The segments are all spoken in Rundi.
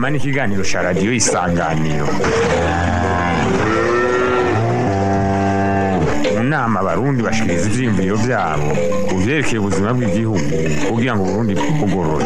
ni ikiganiro cya radiyo isanganiro mu nama abarundi bashikiriza ivyiyumviro vyabo ku vyerekeye ubuzima bw'igihugu kugira ngo uburundi bwugorore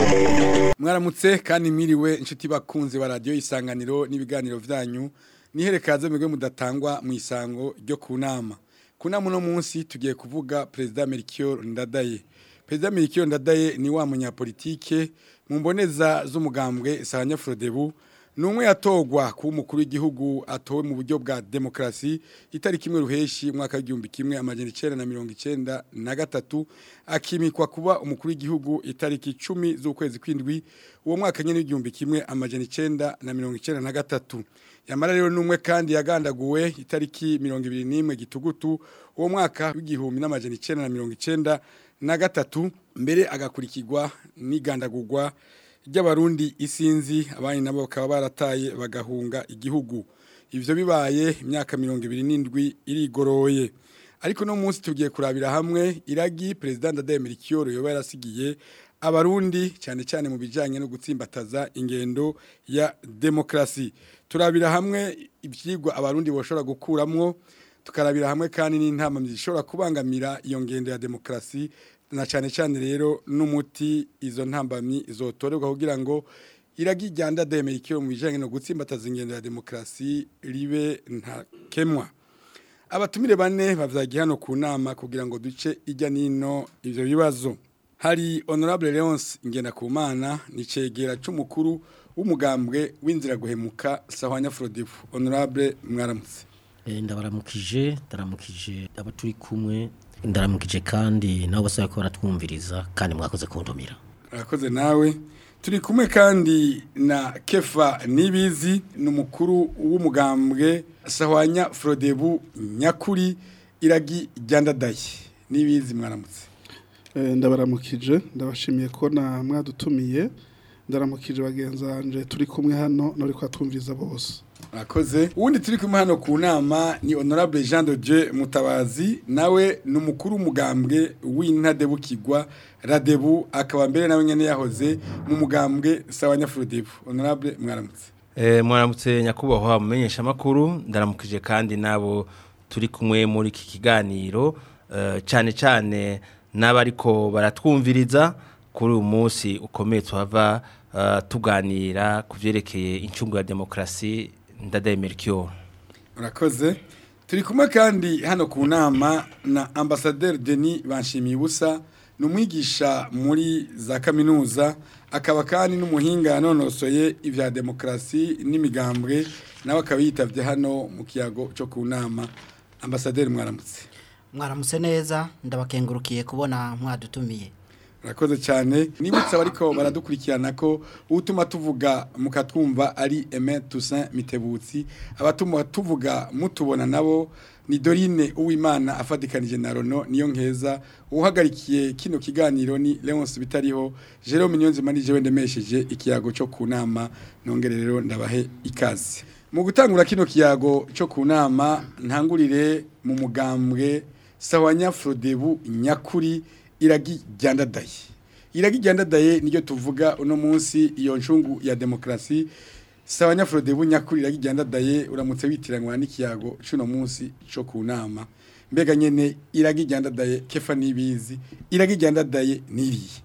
mwaramutse kandi mwiriwe inshuti bakunze ba radiyo isanganiro n'ibiganiro vyanyu niherekaze mwebwe mudatangwa mu isango ryo ku nama ku nama uno munsi tugiye kuvuga perezida Melchior Ndadaye perezida Melchior Ndadaye ni wa munyapolitike mu mboneza z'umugambwe Sahanya Frodebu numwe yatogwa ku mukuru w'igihugu atowe mu buryo bwa demokrasi itariki imwe ruheshi mwaka w'igihumbi kimwe amajana icenda na mirongo icenda na gatatu akimikwa kuba umukuru w'igihugu itariki icumi z'ukwezi kw'indwi uwo mwaka nyene w'igihumbi kimwe amajana icenda na mirongo icenda na gatatu yamara rero numwe kandi yagandaguwe itariki mirongo ibiri n'imwe gitugutu uwo mwaka w'igihumbi n'amajana icenda na mirongo icenda na gatatu mbere agakurikirwa n'igandagurwa ry'abarundi isinzi abandi nabo bakaba barataye bagahunga igihugu ivyo bibaye imyaka mirongo ibiri n'indwi irigoroye ariko no munsi tugiye kurabira hamwe iragi perezida Ndadaye Melchior yoba yarasigiye abarundi cyane cyane mu bijanye no gutsimbataza ingendo ya demokrasi turabira hamwe ivyigwa abarundi boshobora gukuramwo tukarabira hamwe kandi n'intama zishobora kubangamira iyo ngendo ya demokrasi na cyane cyane rero n'umuti izo ntambamyi zotorerwa kugira ngo iragi ryanda Melchior mu bijanye no gutsimbataza ingendo ya demokrasi ribe ntakemwa abatumire bane bavyagiye hano ku nama kugira ngo duce ijya nino ivyo bibazo hari honorable Leonce Ngendakumana ni cegera c'umukuru w'umugambwe w'inzira guhemuka Sahwanya Frodifu honorable mwaramutse Eh, ndabaramukije ndaramukije abo turi kumwe ndaramukije kandi nabo bose bariko baratwumviriza kandi mwakoze kuntumira Urakoze nawe turi kumwe kandi na Kefa Nibizi n'umukuru w'umugambwe Sahwanya Frodebu nyakuri iragi ryandadaye Nibizi mwaramutse Eh, ndabaramukije ndabashimiye ko na mwadutumiye ndaramukije bagenzanje turi kumwe hano nari kwatwumviriza bose Urakoze uwundi turi kumwe hano ku nama ni honorable Jean de Dieu Mutabazi nawe ni umukuru w'umugambwe w'intadebukirwa Radebu akaba mbere nawe nyene yahoze mu mugambwe Sahwanya Frodebu honorable mwaramutse Eh, mwaramutse nyakubahwa mumenyesha makuru ndaramukije kandi nabo turi kumwe muri iki kiganiro eh, cyane cyane n'abariko baratwumviriza kuri uyu munsi ukomeye tuhava eh, tuganira ku vyerekeye incungu ya demokrasi Ndadaye Melchior Urakoze. Turi kumwe kandi hano ku nama na Ambassadeur Denis Banshimibusa ni umwigisha muri za kaminuza akaba kandi n'umuhinga yanonosoye ivya demokrasi n'imigambwe nawe akaba yitavye hano mu kiyago cyo ku nama Ambassadeur mwaramutse. mwaramutse neza ndabakengurukiye kubona mwadutumiye Urakoze cyane nibutsa bariko baradukurikirana ko utuma tuvuga mukatwumva ari Aimé Toussaint Mitebutsi abatuma tuvuga mutubona nabo ni Dorine Uwimana afadikanije na Rono niyo nkeza uhagarikiye kino kiganiro ni Leonce Bitariho Jerome Nyonzima nije wendemesheje ikiyago cyo ku nama nongere rero ndabahe ikaze mu gutangura kino kiyago cyo ku nama ntangurire mu mugambwe Sawanya Frodebu nyakuri iragi ryandadaye iragi ryandadaye niyo tuvuga uno munsi iyo ncungu ya demokrasi Sawanya Frodebu nyakuri iragi ryandadaye uramutse witiranywa n'ikiyago cuno munsi cyo ku nama mbega nyene iragi ryandadaye kefa nibizi iragi ryandadaye niriye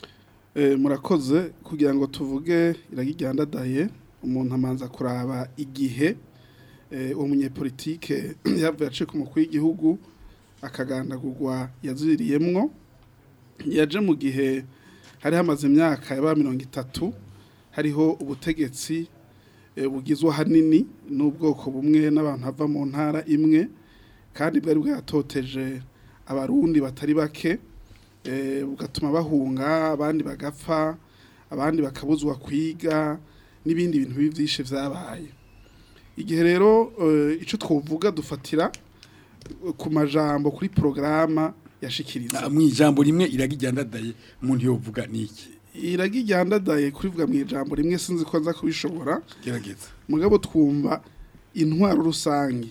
Eh, murakoze kugira ngo tuvuge iragiryandadaye umuntu amanza kuraba igihe eh, uwo munyepolitike yavuye aciye ku mukuru w'igihugu akagandagurwa yaziriyemwo yaje mu gihe hari hamaze imyaka yaba mirongo itatu hariho ubutegetsi eh, bugizwe ahanini n'ubwoko bumwe n'abantu bava mu ntara imwe kandi bwari bwatoteje abarundi batari bake eh, bugatuma bahunga abandi bagapfa abandi bakabuzwa kwiga n'ibindi bintu bibi byinshi vyabaye igihe rero eh, ico twovuga dufatira eh, ku majambo kuri programa yashikiriza mu ijambo rimwe iragi ryandadaye umuntu yovuga niki iragiryandadaye kurivuga mu ijambo rimwe sinzi ko nza kubishobora gerageza mugabo twumva intwaro rusange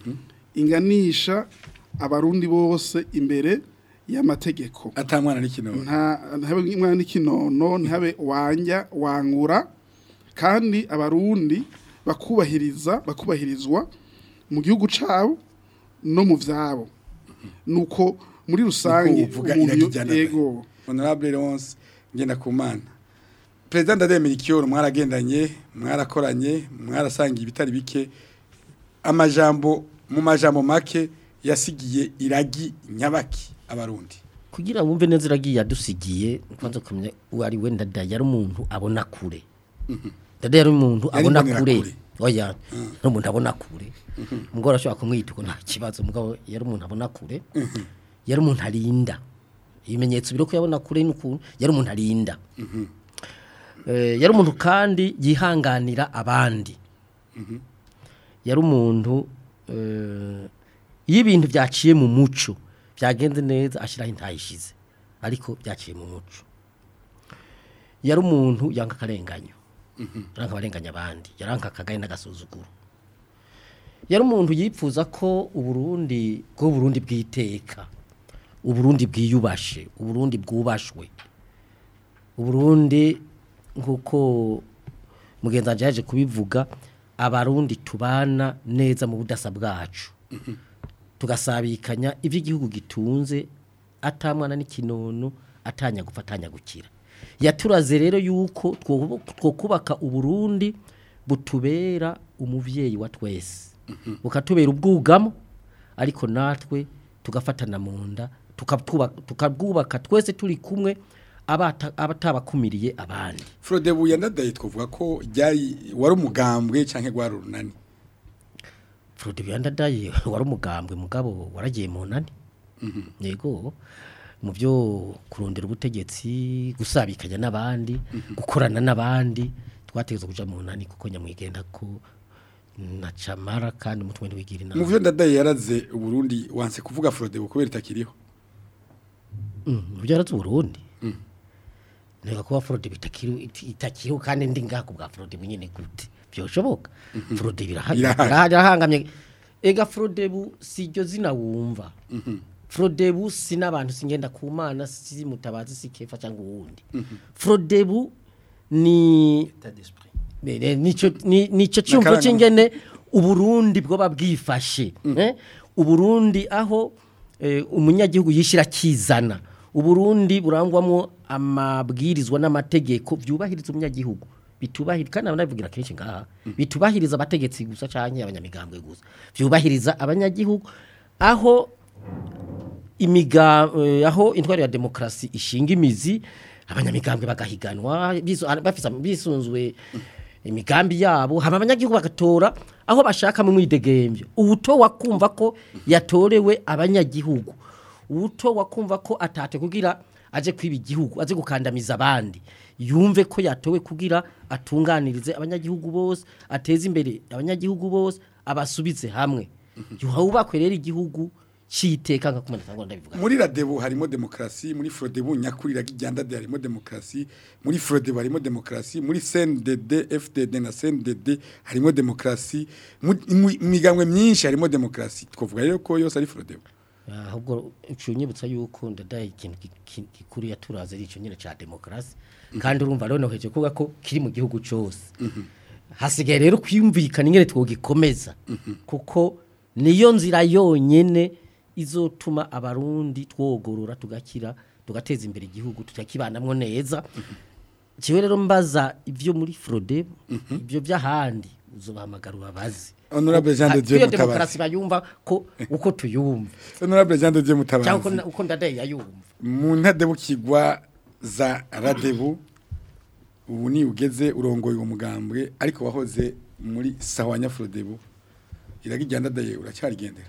inganisha abarundi bose imbere y'amategeko atamwana n'ikino nta ntabe umwana n'ikinono ntabe wanja wangura kandi abarundi bakubahiriza bakubahirizwa mu gihugu cabo no mu vyabo nuko muri rusange Nuko uvuga umuntu yo- iragijyana yego honorable Leonce ngenda kumana President Ndademira Ikioro mwaragendanye mwarakoranye mwarasangiye ibitari bike amajambo mu majambo make yasigiye iragi nyabaki abarundi kugira wumve neza iragiye yadusigiye kwanza kumenya uwo ari we ndada yari umuntu abona kure ndada yari umuntu Yari abona imbonerakure. kure oya yari umuntu abona kure umugore ashobora kumwita uko nta kibazo mugabo yari umuntu abona kure yari umuntu arinda ibimenyetso biri ko yabona kure n'ukuntu yari umuntu arinda Eh, yari umuntu kandi yihanganira abandi yari umuntu eh, iyo ibintu byaciye mu muco byagenze neza ashyiraho intayishize ariko byaciye mu muco yari umuntu yanga akarenganyo yaranka abarenganya abandi yaranka akagaye n'agasuzuguro yari umuntu yipfuza ko uburundi bwo burundi bwiteka uburundi bwiyubashe uburundi bwubashwe uburundi nk'uko mugenzi wanjye yaje kubivuga abarundi tubana neza mu budasa bwacu tugasabikanya ibyo igihugu gitunze atamwana n'ikinono atanya gupfa atanya gukira yaturaze rero yuko two two kubaka uburundi butubera umubyeyi wa twese bukatubera ubwugamo ariko natwe tugafatana mu nda tukabwuba- tukabwubaka twese turi kumwe abata- abatabakumiriye abandi Frode Buyandadaye twavuga ko ryari wari umugambwe canke gwari urunani Frode Biyandadaye wari umugambwe mugabo waragiye mu nani yego mu byo kurondera ubutegetsi gusabikanya n'abandi gukorana n'abandi twategetse kuja mu nani kuko nyamwigenda ko na camara kandi umutwe ntiwigira mu inama byo Ndadaye yaraze uburundi wanse kuvuga Frode kubera itakiriho Mm, mu byo yarazi uburundi nega kuba Frode bitakiri itakiriho kandi ndi ngako bwa Frode bunyene gute byoshoboka Frode Birahari. birahangamye ega Frode bu siryo zina wumva Frodebu si n'abantu singenda ku mana si mutabazi si kefa cyangwa uwundi Frodebu ni État d'esprit. Bene, nico ni- nico cyumvo Nakaranga- cyingene uburundi bwo babwifashe eh? uburundi aho eh, umunyagihugu yishira kizana uburundi burangwamwo amabwirizwa n'amategeko byubahiriza umunyagihugu bitubahiriza kandi nabivugira kenshi ngaha bitubahiriza abategetsi gusa canke abanyamigambwe gusa byubahiriza abanyagihugu aho imiga eh, aho intwari ya demokrasi ishinga imizi abanyamigambwe bagahiganwa bisu- ah, bafisa bisunzwe imigambi yabo hama abanyagihugu bagatora aho bashaka mu mwidegembyo ubuto wakumva ko yatorewe abanyagihugu ubuto wakumva ko atate kugira aje kwiba igihugu aje gukandamiza abandi yumve ko yatowe kugira atunganirize abanyagihugu bose ateze imbere abanyagihugu bose abasubize hamwe yuhubakwe rero igihugu citeka nka kumenya cyangwa ndabivuga muri Radebu harimo demokrasi muri Frodebu nyakuri ragijyandade harimo demokrasi muri Frodebu harimo demokrasi muri CNDD FDD na CNDD harimo demokrasi mu mu- migambwe myinshi harimo demokrasi twavuga rero ko yose ari Frodebu ahubwo ucunyibutsa yuko ndadaye ikintu gi- gi- gikuru yaturaze ari ico nyine ca demokrasi kandi urumva rero noheje kuvuga ko kiri mu gihugu cyose hasigaye rero kwiyumvikana ingene twogikomeza kuko niyo nzira yonyene izotuma abarundi twogorora tugakira tugateza imbere igihugu tukakibanamwo neza kiwe rero mbaza ibyo muri Frode ibyo by'ahandi uzobahamagara ubabazi Honorable Jean de Dieu iyo Mutabazi. demokarasi bayumva ko uko tuyumva Honorable Jean de Dieu cyangwa uko Mutabazi na- uko ndadaye yayumva mu ntadebu kigwa za Radebu ubu ni ugeze urongoye uwo mugambwe ariko wahoze muri Sawanya Frodebu iragijyandadaye uracyarigendera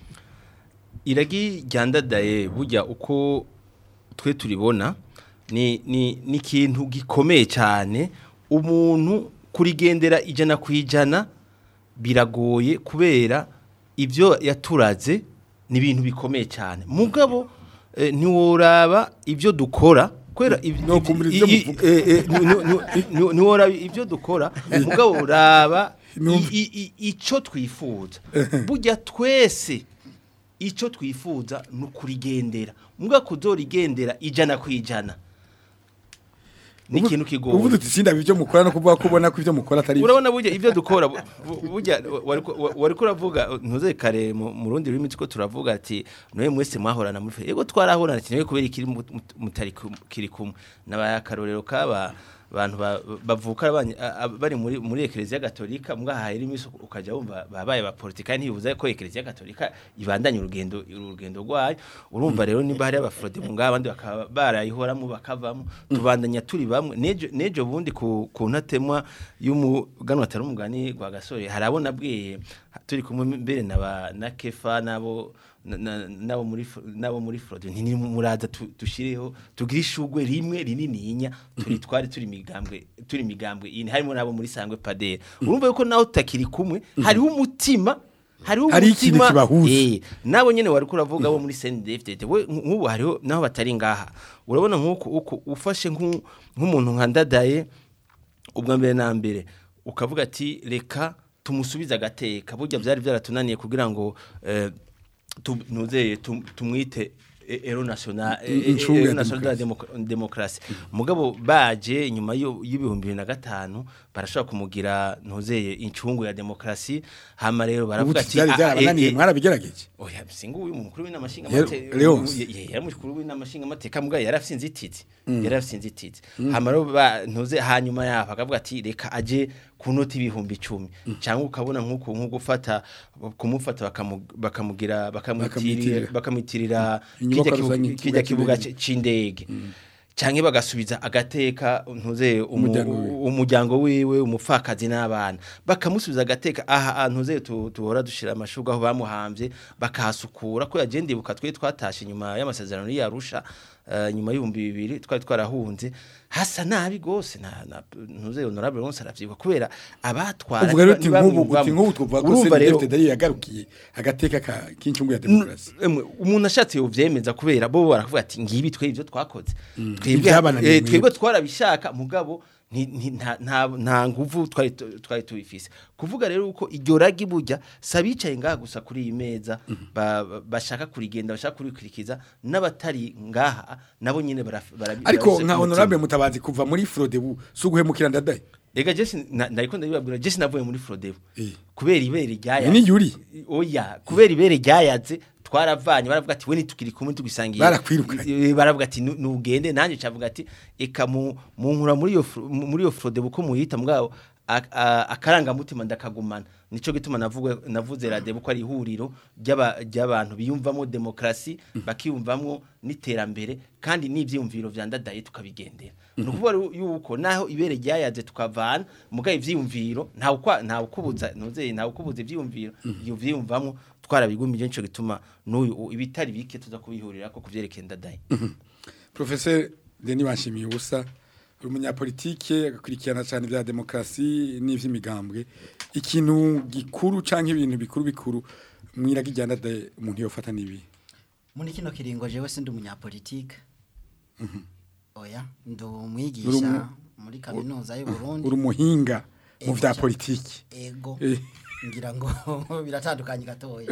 iragi ryandadaye burya uko twe turibona ni ni ni ikintu gikomeye cyane umuntu kurigendera ijana ku ijana biragoye kubera ibyo yaturaze ni ibintu bikomeye cyane mugabo eh, ntiworaba ibyo dukora kubera ibi- No kumvira ibyo i- i- muvuga. eh, eh, ni- ni- ni- ni- ntiworaba ibyo dukora mugabo uraba i- i- i- icyo twifuza burya twese icyo twifuza ni ukurigendera mbwa kuzorigendera ijana ku ijana ni ikintu kigoye uvuze uti sindabe ibyo mukora no kuvuga ko ubona ko ibyo mukora atari byo urabona burya ibyo dukora bu- bu- burya wari kuravuga ntuze kare mu mu rundi rurimi tuko turavuga ati mwe mwese mwahorana muri fe yego twarahorana ati niwe kubera ikiri mu- mu- mutari kum- kiri kumwe n'abayakarorero kaba abantu ba- bavuka abanye- a- a- bari muri muri ekereziya gatolika mbwa hahera imisi ukaja wumva babaye ba politika ntibibuza ko ekereziya gatolika ibandanya urugendo urugendo rwayo urumva rero nimba hari abafrode mu ngaba abandi bakaba barayihoramo bakavamo tubandanya turi bamwe nejo nejo bundi ku ku ntatemwa y'umuganwa atari umugani gwa gasore harabona bwiye turi kumwe mbere na ba na kefa nabo na- na- nabo muri fro- nabo muri frode nti muraza tu- dushireho tugire ishugwe rimwe rinininya turi twari turi migambwe turi migambwe ini harimo nabo muri sangwe padere urumva yuko naho tutakiri kumwe hariho umutima hariho Hari ikintu umutima kibahuza. eh nabo nyene wari kuravuga bo muri CNDFDD we nk'ubu hariho naho batari ngaha urabona nk'uko uko ufashe nk'u- nk'umuntu nka ndadaye ubwa mbere na mbere ukavuga ati reka tumusubize agateka burya byari byaratunaniye kugira ngo eh, tu- nuzeye tum- tumwite e- ero national e- e- Incungu ya ero national de la democ- demokarasi mugabo baje nyuma yo- y'ibihumbi bibiri na gatanu barashobora kumugira ntuzeye incungu ya demokarasi hama rero ubu baravuga ati byari "Ah, byarabananiye eh, eh, mwarabigerageje Oya singu uyu mukuru w'inamashinga Yero- mateka Leonce. yari mukuru w'inamashinga mateka mbwa yarafsinze ititi yarafsinze ititi hama rero ba- ntuze hanyuma yaho akavuga ati reka aje ku noti ibihumbi 10 cyangwa ukabona nkuko nko gufata kumufata bakamu- bakamugira bakamwitirira Bakamwitirira. bakamwitirira Inyubako kijya kibu- rusange, kijya ikibuga kibuga c- c'indege canke bagasubiza agateka ntuze umu- Umuryango wiwe. umuryango wiwe umupfakazi n'abana bakamusubiza agateka aha ahantu ze tu- tuhora dushira amashuga aho bamuhambye bakahasukura ko yagenda ibuka twe twatashe nyuma y'amasezerano y'Arusha uh, nyuma y'ibihumbi bibiri twari twarahunze hasa nabi gose na, na ntuze honorable Ronse aravyibuka kubera abatwara uvuga rero niba- uti niba nk'ubu mwumvamo. uti nk'ubu twavuga ko Urumva rero- CNDFDD ari yagarukiye agateka ka- k'incungu ya demokarasi Emwe, umuntu ashatse yovyemeza kubera bo baravuga ati ngibi twe ivyo twakoze twebwe Ivyabananiye eh, twebwe mwebwe. twarabishaka mugabo nti- nti- nta- nta nta nguvu twari tu- twari tubifise kuvuga rero uko iryo ragi burya sabicaye ngaha gusa kuri iyi meza ba- ba- bashaka kurigenda bashaka kurikurikiza n'abatari ngaha nabo nyine baraf- barabi- ariko barafise nka ku honorable mutima. mutabazi kuva muri frodebu si uguhemukira ndadaye Ega Jesse na- nariko ndabibabwira Jesse navuye muri Frodebu Eh. kubera ibere ryayaze Ni yuri? oya kubera ibere ryayaze twaravanye baravuga ati we nitukiri kumwe tugisangiye Barakwirukanye. Eh, baravuga ati "Nu- nugende nanje cavuga ati eka mu mu nkura muri yo Fro- muri yo Frodebu ko muyita mugabo a- a- akarangamutima ndakagumana nico gituma navuga navuze radebu ko ari ihuriro ry'aba- ry'abantu biyumvamo demokrasi bakiyumvamo n'iterambere kandi n'ivyiyumviro vya ndadaye tukabigendera ni ukuvuga ru- yuko naho ibere ryayaze tukavana mugaye ivyiyumviro ntawe ukwa- ntawe ukubuza ntuzeye ntawe ukubuza ivyiyumviro iyo vyiyumvamo twarabigumije nico gituma n'uyu ibitari bike tuza kubihurira ko kuvyerekeye ndadaye Professor Denis Banshimiye ubusa uri umunyapolitike agakurikirana cyane bya demokarasi n'ivy'imigambwe ikintu gikuru canke ibintu bikuru bikuru mwiraga ijyana de umuntu yofata nibi muri kino kiringo jewe sindi umunyapolitike oya ndi Uri umwigisha umu- muri kaminuza y'u Burundi uri umuhinga mu Ego vya cyane. politiki ego Eh. ngira ngo biratandukanye gatoya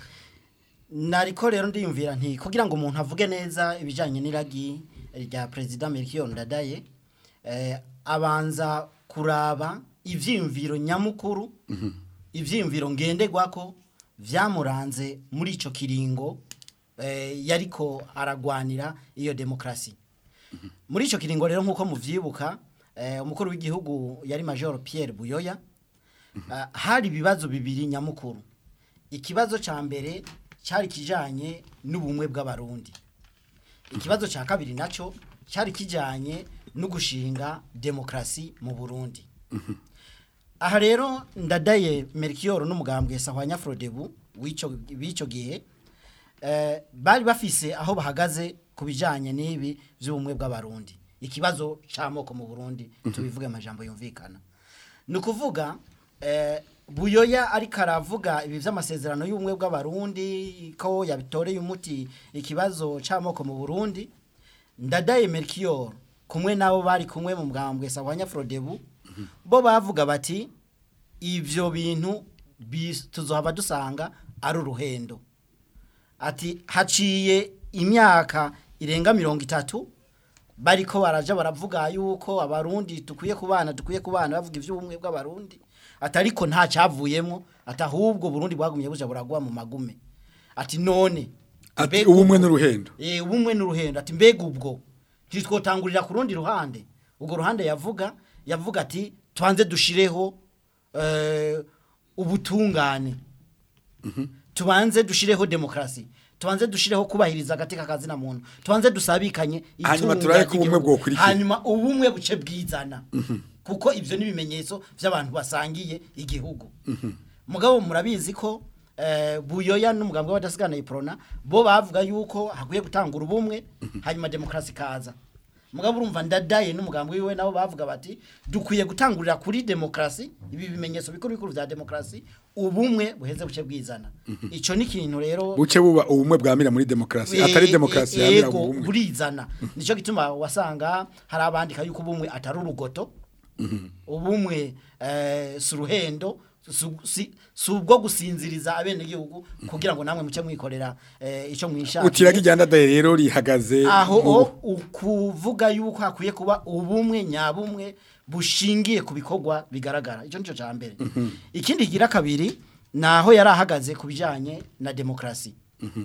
nariko rero ndiyumvira nti kugira ngo umuntu avuge neza ibijanye n'iragi rya perezida Melchior Ndadaye eh, abanza kuraba ivyiyumviro nyamukuru ivyiyumviro ngenderwako vyamuranze muri ico kiringo eh, yariko aragwanira iyo demokrasi muri ico kiringo rero nkuko muvyibuka eh, umukuru w'igihugu yari Major Pierre Buyoya Ah, hari ibibazo bibiri nyamukuru ikibazo ca mbere cyari kijanye n'ubumwe bw'abarundi ikibazo ca kabiri naco cyari kijanye no gushinga demokrasi mu Burundi aha rero ndadaye Melchior n'umugambwe Sahwanya Frodebu w'ico bico gihe eh, bari bafise aho bahagaze ku bijanye n'ibi by'ubumwe bw'abarundi ikibazo c'amoko mu Burundi tubivuge amajambo yumvikana ni ukuvuga eh, buyoya ariko aravuga ibi by'amasezerano y'ubumwe bw'abarundi ko yabitoreye umuti ikibazo c'amoko mu Burundi ndadaye Melchior kumwe nabo bari kumwe mu bwambwe Sahwanya Frodebu bo bavuga bati ivyo bintu bis- tuzohava dusanga ari uruhendo ati haciye imyaka irenga mirongo itatu bariko baraja baravuga yuko abarundi dukwiye kubana dukwiye kubana bavuga ivy'ubumwe bw'abarundi atariko nta cyavuyemo atahubwo Burundi bwagumye buja buragwa mu magume ati none ati mbega ubumwe ubwo- n'uruhendo Eh ubumwe n'uruhendo ati mbega ubwo ntitwotangurira ku rundi ruhande ubwo ruhande yavuga yavuga ati twanze dushireho eh, ubutungane tubanze dushireho demokrasi tubanze dushireho kubahiriza agateka kazina muntu tubanze dusabikanye Hanyuma itunga turabe ko ubumwe ry'igihugu. bwokurikira. hanyuma ubumwe buce bwizana kuko ivyo ni ibimenyetso by'abantu basangiye igihugu mugabo murabizi ko eh, buyoya n'umugambwe w'abadasigana iprona bo bavuga yuko hakwiye gutangura ubumwe hanyuma demokrasi kaza mugabo urumva ndadaye n'umugambwe wiwe nabo bavuga bati dukwiye gutangurira kuri demokrasi ibi bimenyetso bikuru bikuru vya demokrasi ubumwe buheze buce bwizana ico ni ikintu rero buce buba ubumwe bwamira muri demokarasi atari Eh, demokarasi eh, yamira yego, ubumwe burizana nico gituma wasanga hari abandika yuko ubumwe atari urugoto ubumwe eh, si uruhendo su- si si ubwo gusinziriza abenegihugu kugira ngo namwe muce mwikorera eh, ico mwishaka utiraga iryandadaye rero rihagaze aho mu- o ukuvuga yuko hakwiye kuba ubumwe nyabumwe bushingiye ku bikorwa bigaragara icyo nicyo cya mbere ikindi kigira kabiri ni aho yari ahagaze ku bijyanye na demokarasi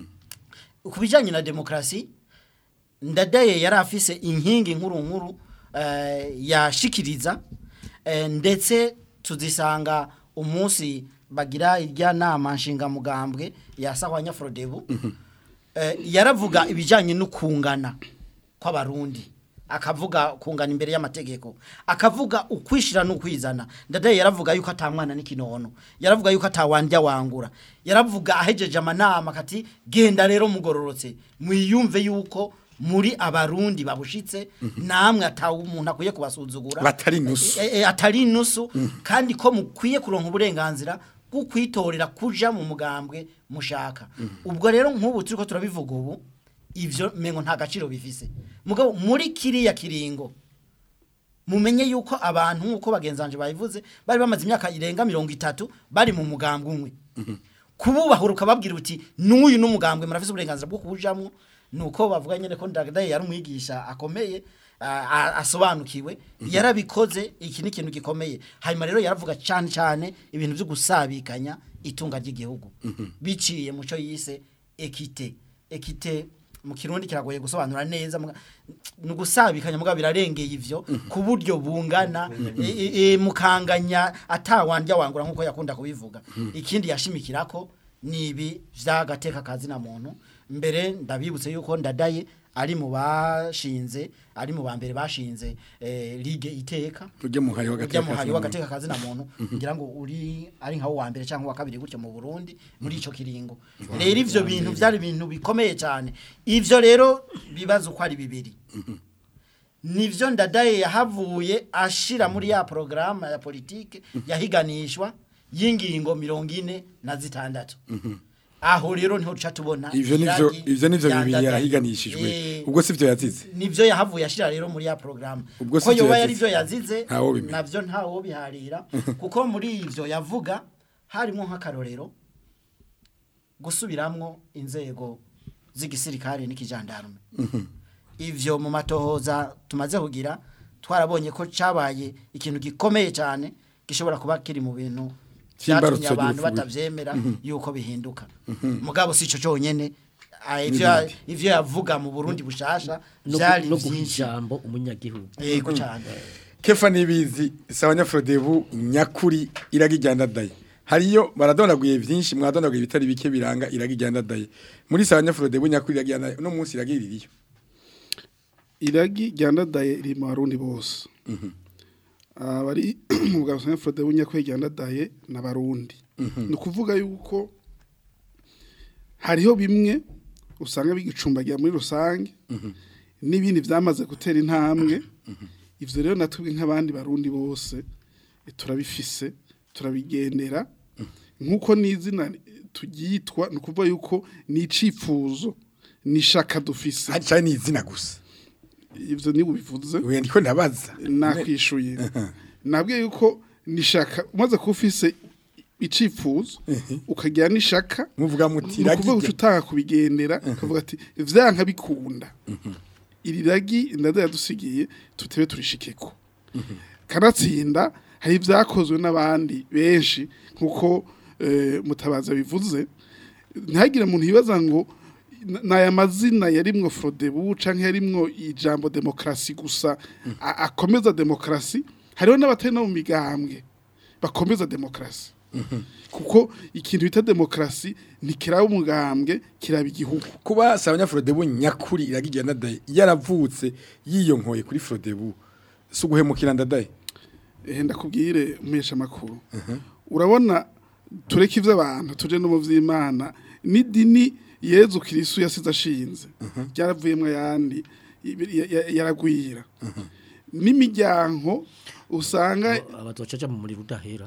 ku bijyanye na demokarasi ndadaye yari afise inkingi nkuru nkuru eh, yashikiriza eh, ndetse tuzisanga umunsi bagira irya nama nshingamugambwe ya sahwanya frodebu eh, yaravuga ibijyanye no kungana kw'abarundi akavuga kungana imbere y'amategeko akavuga ukwishira n'ukwizana ndadaye yaravuga yuko atamwana n'ikinono yaravuga yuko atawandya wangura yaravuga ahejeje amanama kati genda rero mugororotse mwiyumve yuko muri abarundi babushitse namwe atawu umuntu akwiye kubasuzugura Batari inusu. E, e, atari inusu kandi ko mukwiye kuronka uburenganzira bwo kwitorera kuja mu mugambwe mushaka ubwo rero nk'ubu turiko turabivuga ubu ivyo mengo nta gaciro bifise mugabo muri kiriya kiringo mumenye yuko abantu nk'uko bagenzanje babivuze bari bamaze imyaka irenga mirongo itatu bari mu mugambwe umwe kububahura ukababwira uti n'uyu n'umugambwe murafise uburenganzira bwo kuwujamwo nuko bavuga nyene ko ndagadaye yari umwigisha akomeye a- a- asobanukiwe yarabikoze iki ni ikintu gikomeye hanyuma rero yaravuga cyane cyane ibintu byo gusabikanya itunga ry'igihugu biciye muco yise ekite ekite mu kirundi kiragoye gusobanura neza muga- ni ugusabikanya mugabo birarengeye ivyo ku buryo bungana e- e- e, mukanganya atawandya wangura nk'uko yakunda kubivuga ikindi yashimikirako ni ibi vy'agateka kazina muntu mbere ndabibutse yuko ndadaye ari mu bashinze ari mu bambere bashinze eh, ligue iteka ujye muhari ujya muhari w'agateka w'agateka kazina muntu ngira ngo uri ari nkawo wa mbere cyangwa wa kabiri gutyo mu Burundi muri ico kiringo rero ivyo bintu byari ibintu bikomeye cyane ivyo rero bibaza uko ari bibiri nivyo ndadaye yahavuye ashira muri ya programme ya politike yahiganishwa y'ingingo mirongo ine na zitandatu aho rero niho duca tubona ivyo nivyo iragi ivyo nivyo rya bibiri Ndadaye. yarahiganishijwe Eh, ubwo sivyo yazize nivyo yahavuye ashira rero muri ya programme Ubwo ko sivyo yoba yazize. yari byo yazize Ntawo bimenya. navyo ntawo biharira kuko muri ivyo yavuga harimo nk'akarorero gusubiramwo inzego z'igisirikare n'ikijandarume ivyo mu matohoza tumaze kugira twarabonye ko cabaye ikintu gikomeye cyane gishobora kuba kiri mu bintu C'imbarutso vyatumye abantu ry'urupfu. batavyemera yuko bihinduka mugabo sico conyene ah, ivyo N'ibindi. ivyo yavuga mu Burundi bushasha no vyari gu- no guha vyinshi ijambo umunyagihugu yego cyane kefa nibizi sabanya frodebu nyakuri iraga iryandadaye hariyo baradonaguye vyinshi mwadonaguye bitari bike biranga iraga iryandadaye muri sabanya frodebu nyakuri iraga iryandadaye no munsi iraga iririyo iragi ryandadaye riri mu barundi bose abari mu bwa Sanya Frode bunyakwe ryandadaye n'abarundi ni ukuvuga yuko hariho bimwe usanga bigicumbagira muri rusange n'ibindi byamaze gutera intambwe ivyo rero natubwe nk'abandi barundi bose eh, turabifise turabigendera nk'uko n'izina turyitwa ni ukuvuga yuko ni icifuzo ni ishaka dufise cyane ni izina gusa ivyo ni ubivuze we ndiko ndabaza nakwishuye nabwiye yuko nishaka umaze kuba ufise icifuzo ukagira n'ishaka muvuga muti ni ukuvuga iraga uca utanga kubigendera ukavuga ati vyanka bikunda iri ragi ndada yadusigiye tutebe turishikeko kanatsinda hari ibyakozwe n'abandi benshi nk'uko eh, mutabaza bivuze ntihagire umuntu yibaza ngo n- n'aya mazina yarimwo frodebu canke yarimwo ijambo demokarasi gusa a- akomeza demokarasi hariho n'abatari no mu migambwe bakomeza demokarasi kuko ikintu bita demokarasi ntikiraba umugambwe kiraba igihugu kuba sabanya Frodebu nyakuri iragiye ndadaye yaravutse yiyonkoye kuri Frodebu si uguhemukira ndadaye ehe ndakubwire umesha makuru urabona tureke ivy'abantu tuje no mu vy'Imana n'idini Yezu Kristo yasize ashinze ryaravuyemwo ayandi ibi- ya- ya- yaragwira n'imiryango usanga abazocaca mu muriro udahera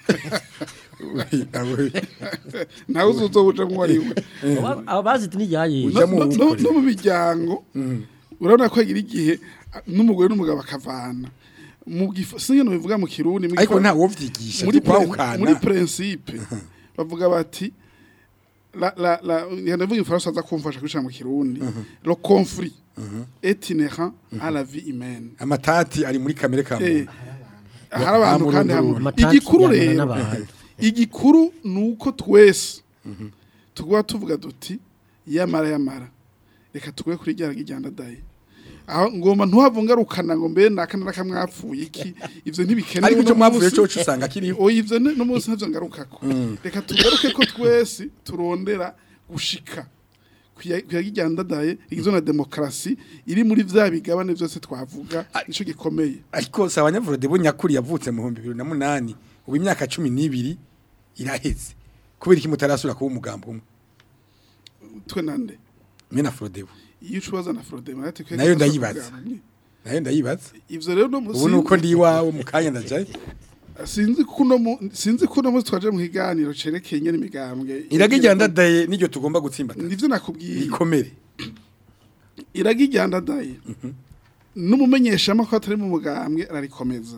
nawe uzobuca nk'uwari we Aba- abazi iti niryaye Uja No- mu no- no wikorera. no mu miryango urabona ko hagira igihe a- n'umugore n'umugabo bakavana mu gifa singe no bivuga mu kirundi mu ariko gifa- nta wovyigisha muri pre- kwawukana muri principe bavuga bati la la la yanavuga ifaransa aza kumfasha kwicara mu kirundi le conflit est inhérent à la vie humaine amatati ari muri kamere ka Eh, muntu hari abantu Hamwe kandi n'urundi. hamwe Amatati igikuru yangana rero n'abantu. igikuru nuko twese tugwa tuvuga duti yamara yamara reka tugwe kuri rya ryandadaye aho ngoma ntuhavungarukana ngo mbe nakana nakamwapfuye iki ivyo ntibikenewe ariko icyo uno mwavuye munsi. cyo usanga kiriho oya ivyo ne- no munsi ntavyo ngarukako reka tugaruke ko twese turondera gushika kuyagijyandadaye igizwe na demokarasi iri muri vya bigabane vyose twavuga nico gikomeye ariko sabanya Frodebu nyakuri yavutse mu 2008 ubu imyaka 12 iraheze kubera iki mutarasura kuba umugambo umwe twe nande mwe na Frodebu iyo ucubaza na Frode marate kwe Nayo ndayibaza. nayo ndayibaza ivyo rero no ubu musi nuko ndi iwawe mu kanya ndajaye sinzi kuno mu sinzi kuno mu twaje mu kiganiro cerekeye nyene imigambwe iragijyandadaye niryo tugomba gutsimbata nivyo nakubwiye ikomere iragijyandadaye n'umumenyesha makuru atari mu mugambwe ararikomeza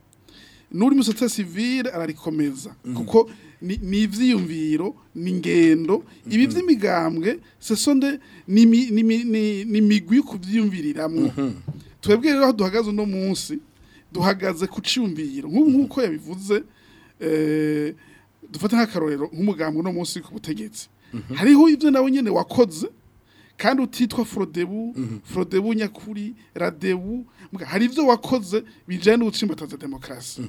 n'uri mu societe civile ararikomeza kuko ni ni ivyiyumviro ni ingendo ibi vy'imigambwe ce sont des ni mi- ni mi- ni ni migwi kuvyiyumviriramwo twebwe rero aho duhagaze uno munsi duhagaze ku ciyumviro nk'ubu nk'uko yabivuze eh, dufata nk'akarorero nk'umugambwe uno munsi ku butegetsi hariho ivyo nawe nyene wakoze kandi utitwa Frodebu Frodebu nyakuri Radebu mbwa, hari ivyo wakoze bijanye n'ubutsimbataza demokarasi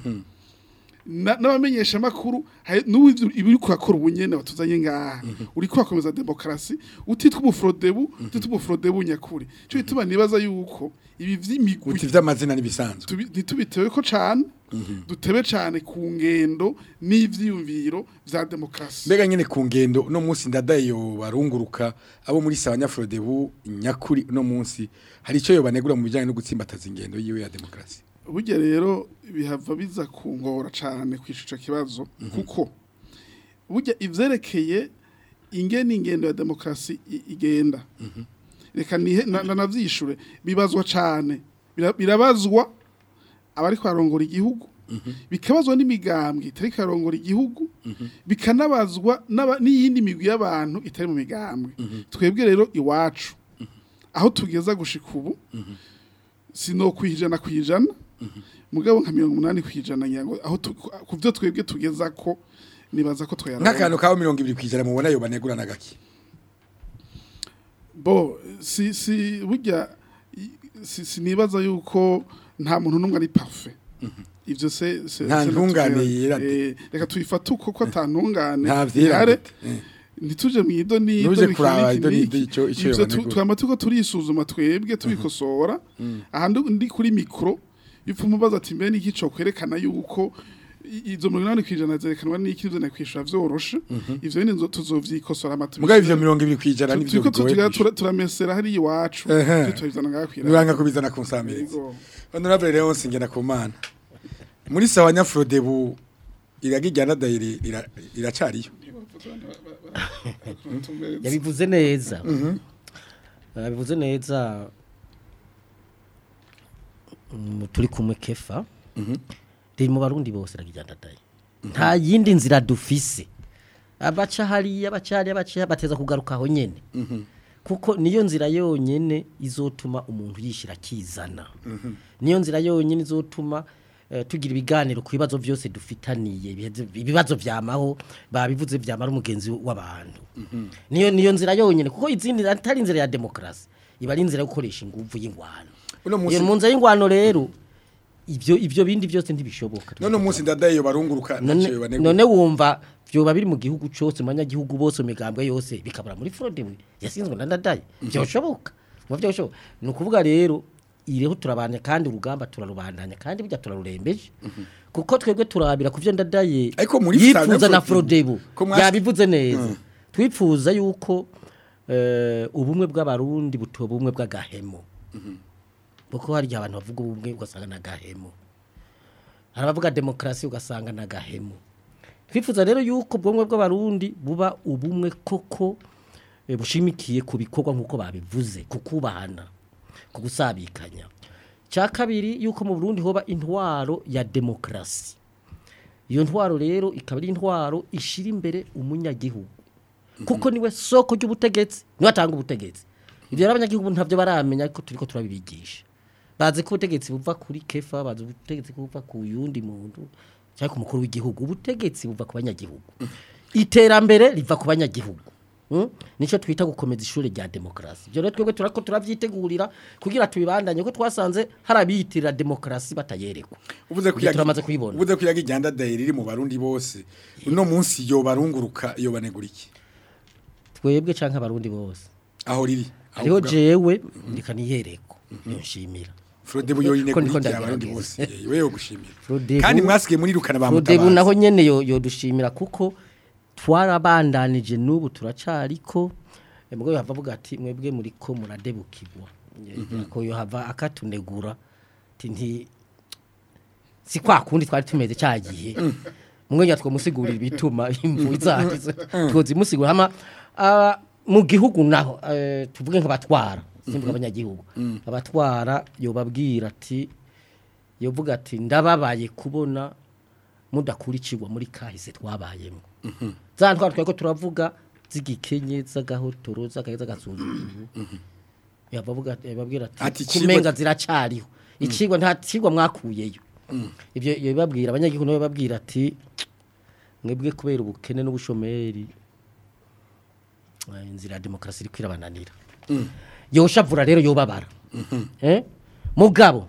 Na- n'abamenyesha makuru n'ubu ibi uriko urakora ubunyene watuzanye ngaha uriko urakomeza demokarasi utitwa ubufrodebu utitwa ubufrodebu nyakuri cyo bituma nibaza yuko ibi vy'imigwi uti vy'amazina nibisanzwe tubi- ntitubitewe ko cane dutebe cane ku ngendo n'ivyiyumviro vya demokarasi mbega nyene ku ngendo uno munsi ndadaye yo barunguruka abo muri sabanya Frodebu nyakuri uno munsi hari ico yo banegura mu bijanye no gutsimbataza ingendo yiwe ya demokarasi burya rero bihava biza kungora cyane ku ico kibazo kuko burya ivyerekeye ingene ingendo ya demokarasi i- igenda reka nihe na- na- navyishure bibazwa cane Bira- birabazwa abari kwarongora igihugu bikabazwa n'imigambwe itari karongora igihugu bikanabazwa n'aba- n'iyindi migwi y'abantu itari mu migambwe twebwe rero iwacu aho tugeza gushika ubu sino kwijana kwijana mugabo nka mirongo umunani kwijana nyango aho tu- ku byo twebwe tugeza ko nibaza ko twayarabona. nk'akantu kaho mirongo ibiri kwijana mubona yo banegura na gake bo si si burya i- si sinibaza yuko nta muntu n'umwe ari parfait ivyo se se Nta se ntungane natubwira. yera de. Eh, reka tuyifate uko ko ata ntungane nta vyera ihari. gute. Eh. ntituje mu ido ni Ntuje kuraba ido n'ido ico- ico ivyo tu- yobanegura. twama tuko turisuzuma twebwe tubikosora ahandi ndi kuri mikro yupfuma ubaza ati mbe niki co kwerekana yuko i- izo mirongo inani kwijana zerekanwa n'iki ivyo nakwishura vyoroshe ivyo nyene nzo- tuzovyikosora amatu mugabo ivyo mirongo ibiri kwijana nivyo turiko bigoye tugira- kwishyura. tura- turamesera hari iwacu Ehe. tutabizana ngaha kwira nuranga kubizana ku nsamirizi honorable rero ngena ku mana muri sabanya Frodebu iragijyandadaye iri- ira- iracariyo yabivuze neza yabivuze neza mm, turi kumwe kefa riri mu barundi bose ragijyandadaye nta yindi nzira dufise abaca hariya abaca hariya abaca bateza kugaruka aho nyene kuko niyo nzira yonyene izotuma umuntu yishira akizana niyo nzira yonyene izotuma eh, tugira ibiganiro ku bibazo byose dufitaniye ibiheze- ibibazo vyamaho babivuze vyamara umugenzi w'abantu niyo niyo nzira yonyene kuko izindi atari inzira ya demokrasi iba ari inzira yo gukoresha inguvu y'ingwano Uno munsi- iyo mu nzira y'ingwano rero ivyo ivyo bindi byose ntibishoboka none umunsi ndadaye yo barunguruka none, ntaco banegura none wumva vyoba biri mu gihugu cyose mu banyagihugu bose mu migambwe yose bikabura muri fraude we yasinzwe na ndadaye byoshoboka mu byoshoboka ni ukuvuga rero ireho turabana kandi urugamba turarubandanya kandi burya turarurembeje kuko twebwe turabira ku byo ndadaye Ariko muri yifuza Frodebu- na frodebu ko mwasi- yabivuze neza twifuza yuko eh, ubumwe bw'abarundi butoba ubumwe bw'agahemo kuko hari igihe abantu bavuga ubumwe ugasanga ni agahemo hari abavuga demokarasi ugasanga ni agahemu twifuza rero yuko ubwonko bw'abarundi buba ubumwe koko eh, bushimikiye ku bikorwa nk'uko babivuze ku kubahana ku gusabikanya cya kabiri yuko mu burundi hoba intwaro ya demokarasi iyo ntwaro rero ikaba ari intwaro ishyira imbere umunyagihugu kuko niwe soko ry'ubutegetsi niwe atanga ubutegetsi ibyo rero abanyagihugu ntabyo baramenya ariko turi ko turabibigisha bazi ko ubutegetsi buva kuri kefa bazi ubutegetsi buva ku yundi muntu cyangwa ku mukuru w'igihugu ubutegetsi buva ku banyagihugu iterambere riva ku banyagihugu Mm? nicyo twita gukomeza ishuri rya demokarasi ibyo rero twebwe turako turabyitegurira kugira tubibandanye ko twasanze hari abiyitirira demokarasi batayerekwa uvuze ko Ibyo turamaze kubibona uvuze ko yaga iganda daye riri mu barundi bose uno munsi yo barunguruka yo banegura iki twebwe canke abarundi bose aho riri aho hariho uvuga- jewe ndika niyereko nshimira Frode buyo Ko ndiko inegura iki abarundi ndagerageza. bose yewe yo gushimira Frodebu- kandi mwasigiye murirukana ba Rodebu mutabazi naho nyene yo yodushimira kuko twarabandanije n'ubu turacariko Eh, mugabo yava avuga ati mwebwe muriko muradebukirwa Eh, ko yo hava akatunegura ati nti si kwa kundi twari tumeze cyagiye mwenya twamusigurira ibituma imvu zagize twozimusigura hama ah, mu gihugu naho eh, tuvuge nk'abatwara simvuga abanyagihugu abatwara yobabwira ati yovuga ati ndababaye kubona mudakurikirwa muri kahise twabayemo za ntwara twari ko turavuga z'igikenye z'agahotoro z'agaheza gasuzuguro yabavuga yababwira Ati ati icigwa- kumenga ziracariho icigwa nta cigwa mwakuyeyo ibyo iyo bibabwira abanyagihugu nabo babwira ati mwebwe kubera ubukene n'ubushomeri eh, inzira ya demokarasi iri kwirabananira yoshavura rero yobabara eh mugabo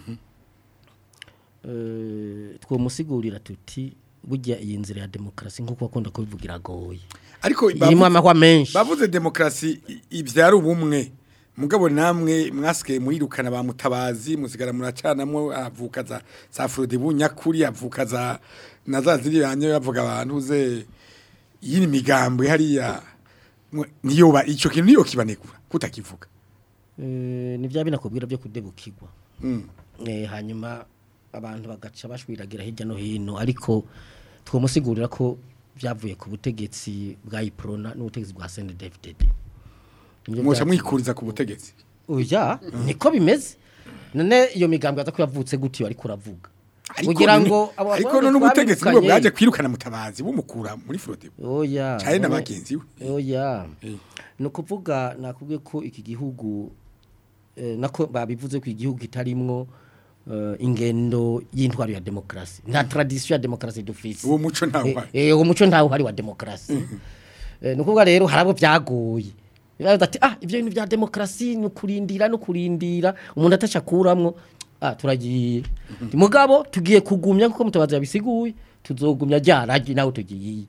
eh twomusigurira tuti burya iyi nzira ya demokarasi nk'uko bakunda kubivugira agoye ariko irimo bavuze- amahwa menshi bavuze demokarasi i- ibyara ubumwe mugabo namwe mwasigaye murirukana ba mutabazi musigara muracanamwo avuka za za Frode bunyakuri avuka za na za ziri yanyo yavuga abantu ze yini migambo hariya mwe- niyo ba ico kintu niyo kibanegura kutakivuga Eh, ni bya binakubwira byo kudebukirwa Mm. Eh, hanyuma abantu bagaca bashwiragira hirya no hino ariko twomusigurira ko byavuye ku butegetsi bwa iprona n'ubutegetsi bwa CNDD-FDD Nibyo mwosha byatumye- mwikuriza ku butegetsi oya niko bimeze none iyo migambi yaza ko yavutse gutyo ariko uravuga ariko kugira none- ngo abo ariko bagore none ubutegetsi nibwo twabirukanye- bwaje kwirukana mutabazi bumukura muri Frode oya cyane na none- bagenzi we oya Eh. ni ukuvuga nakubwiye ko iki gihugu eh, nako babivuze ko igihugu kitarimwo eh, ingendo y'intwaro ya demokarasi nta tradisiyo ya demokarasi dufise uwo muco ntawe uhari. Eh, eh, uwo muco ntawe uhari wa demokarasi Eh, ni ukuvuga rero hari abo byagoye Baravuga ati ah ibyo bintu bya demokarasi ni ukurindira no kurindira umuntu atacakuramwo ah turagiye mugabo tugiye kugumya kuko mutabazi yabisiguye tuzogumya ryaragi nawe tugiye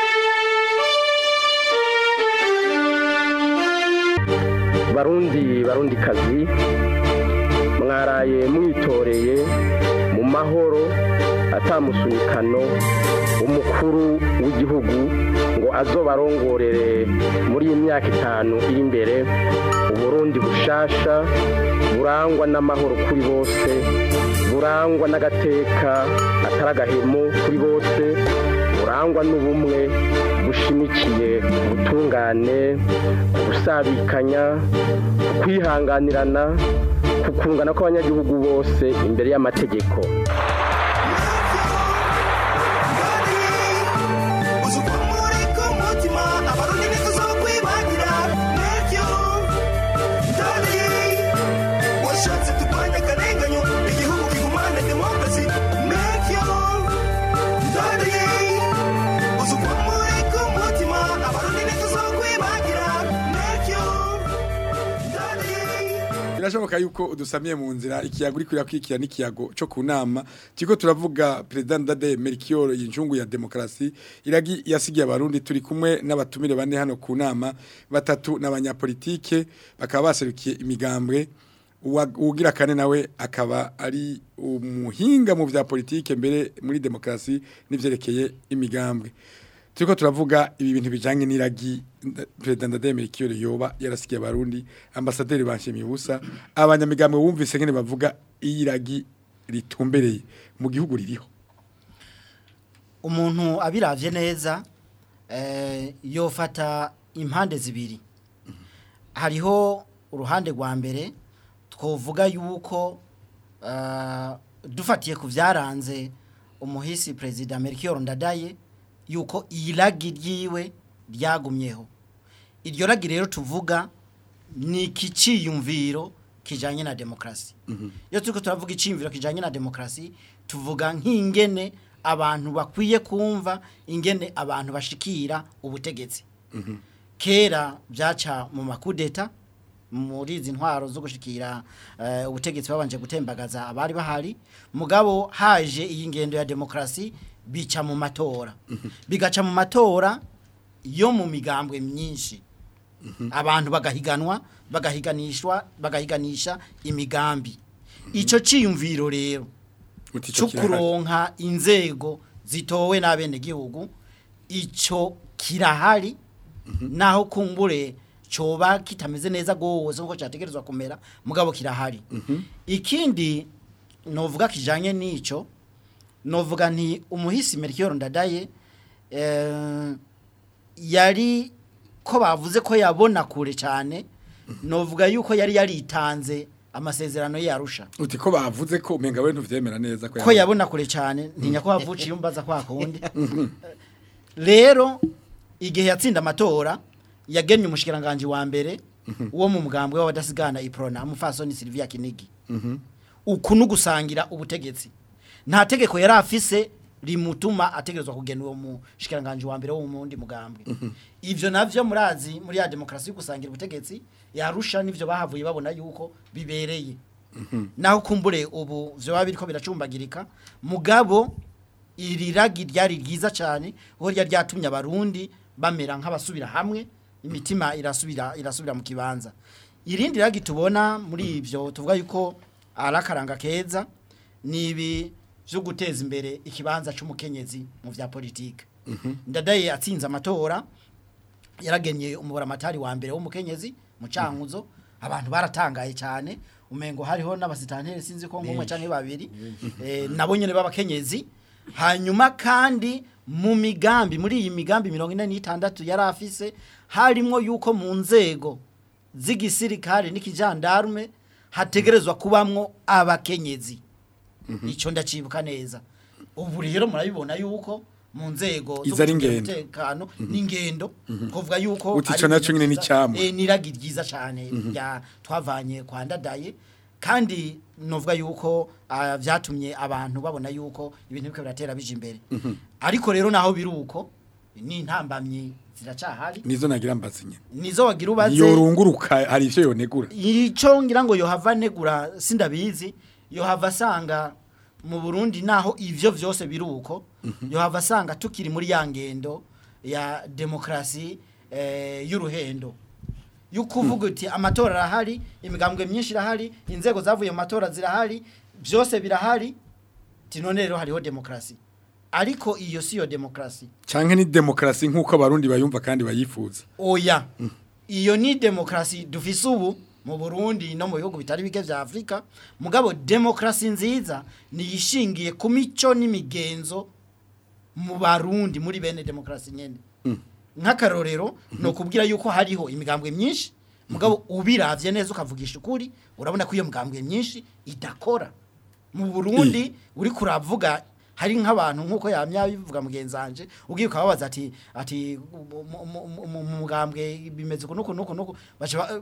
barundi barundi kazi mwaraye mwitoreye mu mahoro atamusunikano umukuru w'igihugu ngo azobarongorere muri iyi myaka itanu iri imbere uburundi bushasha burangwa n'amahoro kuri bose burangwa n'agateka atari agahemo kuri bose burangwa n'ubumwe bushimikiye ku butungane ku gusabikanya ku kwihanganirana ku kungana kw'abanyagihugu bose imbere y'amategeko uzi uko muri ku mutima abarundi ntituzo kwibagira n'ibyo birashoboka yuko udusamiye mu nzira ikiyago uri kwirakwikira n'ikiyago cyo ku nama turiko turavuga perezida Ndadaye Melchior y'injungu ya demokrasi iragi yasigiye abarundi turi kumwe n'abatumire bane hano ku nama batatu n'abanyapolitike bakaba baserukiye imigambwe Uwa- uwugira kane nawe akaba ari umuhinga mu vya politike mbere muri demokrasi n'ivyerekeye imigambwe turiko turavuga ibi bintu bijanye n'iragi nda- perezida Ndadaye Melchior yoba yarasigiye abarundi ambasaderi banshimiye ubusa abanyamigambwe bumvise ngene bavuga iyiragi ritumbereye mu gihugu ririho umuntu abiravye neza eh, yofata impande zibiri hariho uruhande rwa mbere twovuga yuko ah, dufatiye ku byaranze umuhisi perezida Melchior Ndadaye yuko iyi ragi ryiwe ryagumyeho iryo ragi rero tuvuga ni ikiciyumviro kijanye na demokrasi iyo turiko turavuga iciyumviro kijanye na demokrasi tuvuga nk'ingene abantu bakwiye kumva ingene abantu bashikira ubutegetsi kera byaca mu makudeta muri izi ntwaro zo gushikira eh, ubutegetsi babanje gutembagaza abari bahari mugabo haje iyi ngendo ya demokrasi bica mu matora bigaca mu matora yo mu migambwe myinshi abantu bagahiganwa bagahiganishwa bagahiganisha imigambi ico ciyumviro rero Uti ico cyo kirahari. kuronka inzego zitowe n'abene gihugu ico kirahari naho kumbure coba kitameze neza gose nkuko cyategerezwa kumera mugabo kirahari ikindi novuga kijanye n'ico novuga nti umuhisi Melchior Ndadaye eh, yari ko bavuze ko yabona kure cyane novuga yuko yari yaritanze amasezerano ye yarusha uti ko bavuze ko umenga we ntuvyemera neza ko yabona kure cyane ntinya ko havuciye umbaza kwa kundi rero igihe yatsinda amatora yagennye umushikiranganje wa mbere wo mu mugambwe w'abadasigana iprona umufasoni Sylvia Kinigi uku nugusangira ubutegetsi nta tegeko yari afise rimutuma ategerezwa kugena uwo mushikiranganje wa mbere wo mu wundi mugambwe ivyo navyo murazi muri ya demokrasi yo gusangira ubutegetsi yarusha nivyo bahavuye babona yuko bibereye naho kumbure ubu vyoba biriko biracumbagirika mugabo iri ragi ryari ryiza cyane aho ryari ryatumye abarundi bamera nk'abasubira hamwe imitima irasubira irasubira mu kibanza irindi ragi tubona muri ivyo tuvuga yuko ari akaranga keza ni ibi byo guteza imbere ikibanza c'umukenyezi mu vya politike ndadaye atsinze amatora yaragenye umubaramatari wa mbere w'umukenyezi mu cankuzo abantu baratangaye cyane umengo hariho n'abasitanteri sinzi ko ngumwe canke babiri eh, nabo nyene b'abakenyezi hanyuma kandi mu migambi muri iyi migambi mirongo ine n'itandatu yari afise harimwo yuko mu nzego z'igisirikare n'ikijandarume hategerezwa kubamwo abakenyezi icyo ndacibuka neza ubu rero murabibona yuko mu nzego zo Izo ari gucungira ingendo. umutekano n'ingendo kuvuga yuko Uti ari ico naco ibintu nyene ni vyiza, icamwa. eh, n'iragi ryiza cyane rya twavanye kwa ndadaye kandi novuga yuko ah, vyatumye abantu babona yuko ibintu biko biratera bije imbere ariko rero naho biruko ni intambamyi ziracahari nizo nagira mbazinye nizo wagira ubaze yorunguruka hari ivyo yonegura icyo ngira ngo yohava negura sindabizi yohava asanga mu burundi naho ivyo vyose biri uko yohava asanga tukiri muri ya ngendo ya demokarasi eh, y'uruhendo yukuvuga uti amatora arahari imigambwe myinshi irahari inzego zavuye mu matora zirahari byose birahari ti none rero hariho demokarasi ariko iyo si yo demokarasi canke ni demokrasi nkuko abarundi bayumva kandi bayifuza oya iyo ni demokarasi dufise ubu mu Burundi no mu bihugu bitari bike vya Afrika mugabo demokarasi nziza ni yishingiye ku mico n'imigenzo mu barundi muri bene demokarasi nyene nk'akarorero no kubwira yuko hariho imigambwe myinshi mugabo ubiravye neza ukavugisha ukuri urabona ko iyo migambwe myinshi idakora mu Burundi uri kuravuga hari nk'abantu nk'uko yamya bivuga mugenzanje ugiye ukababaza ati ati mu- mu- mu- mu mugambwe bimeze uku nuku nuku nuku baca ba-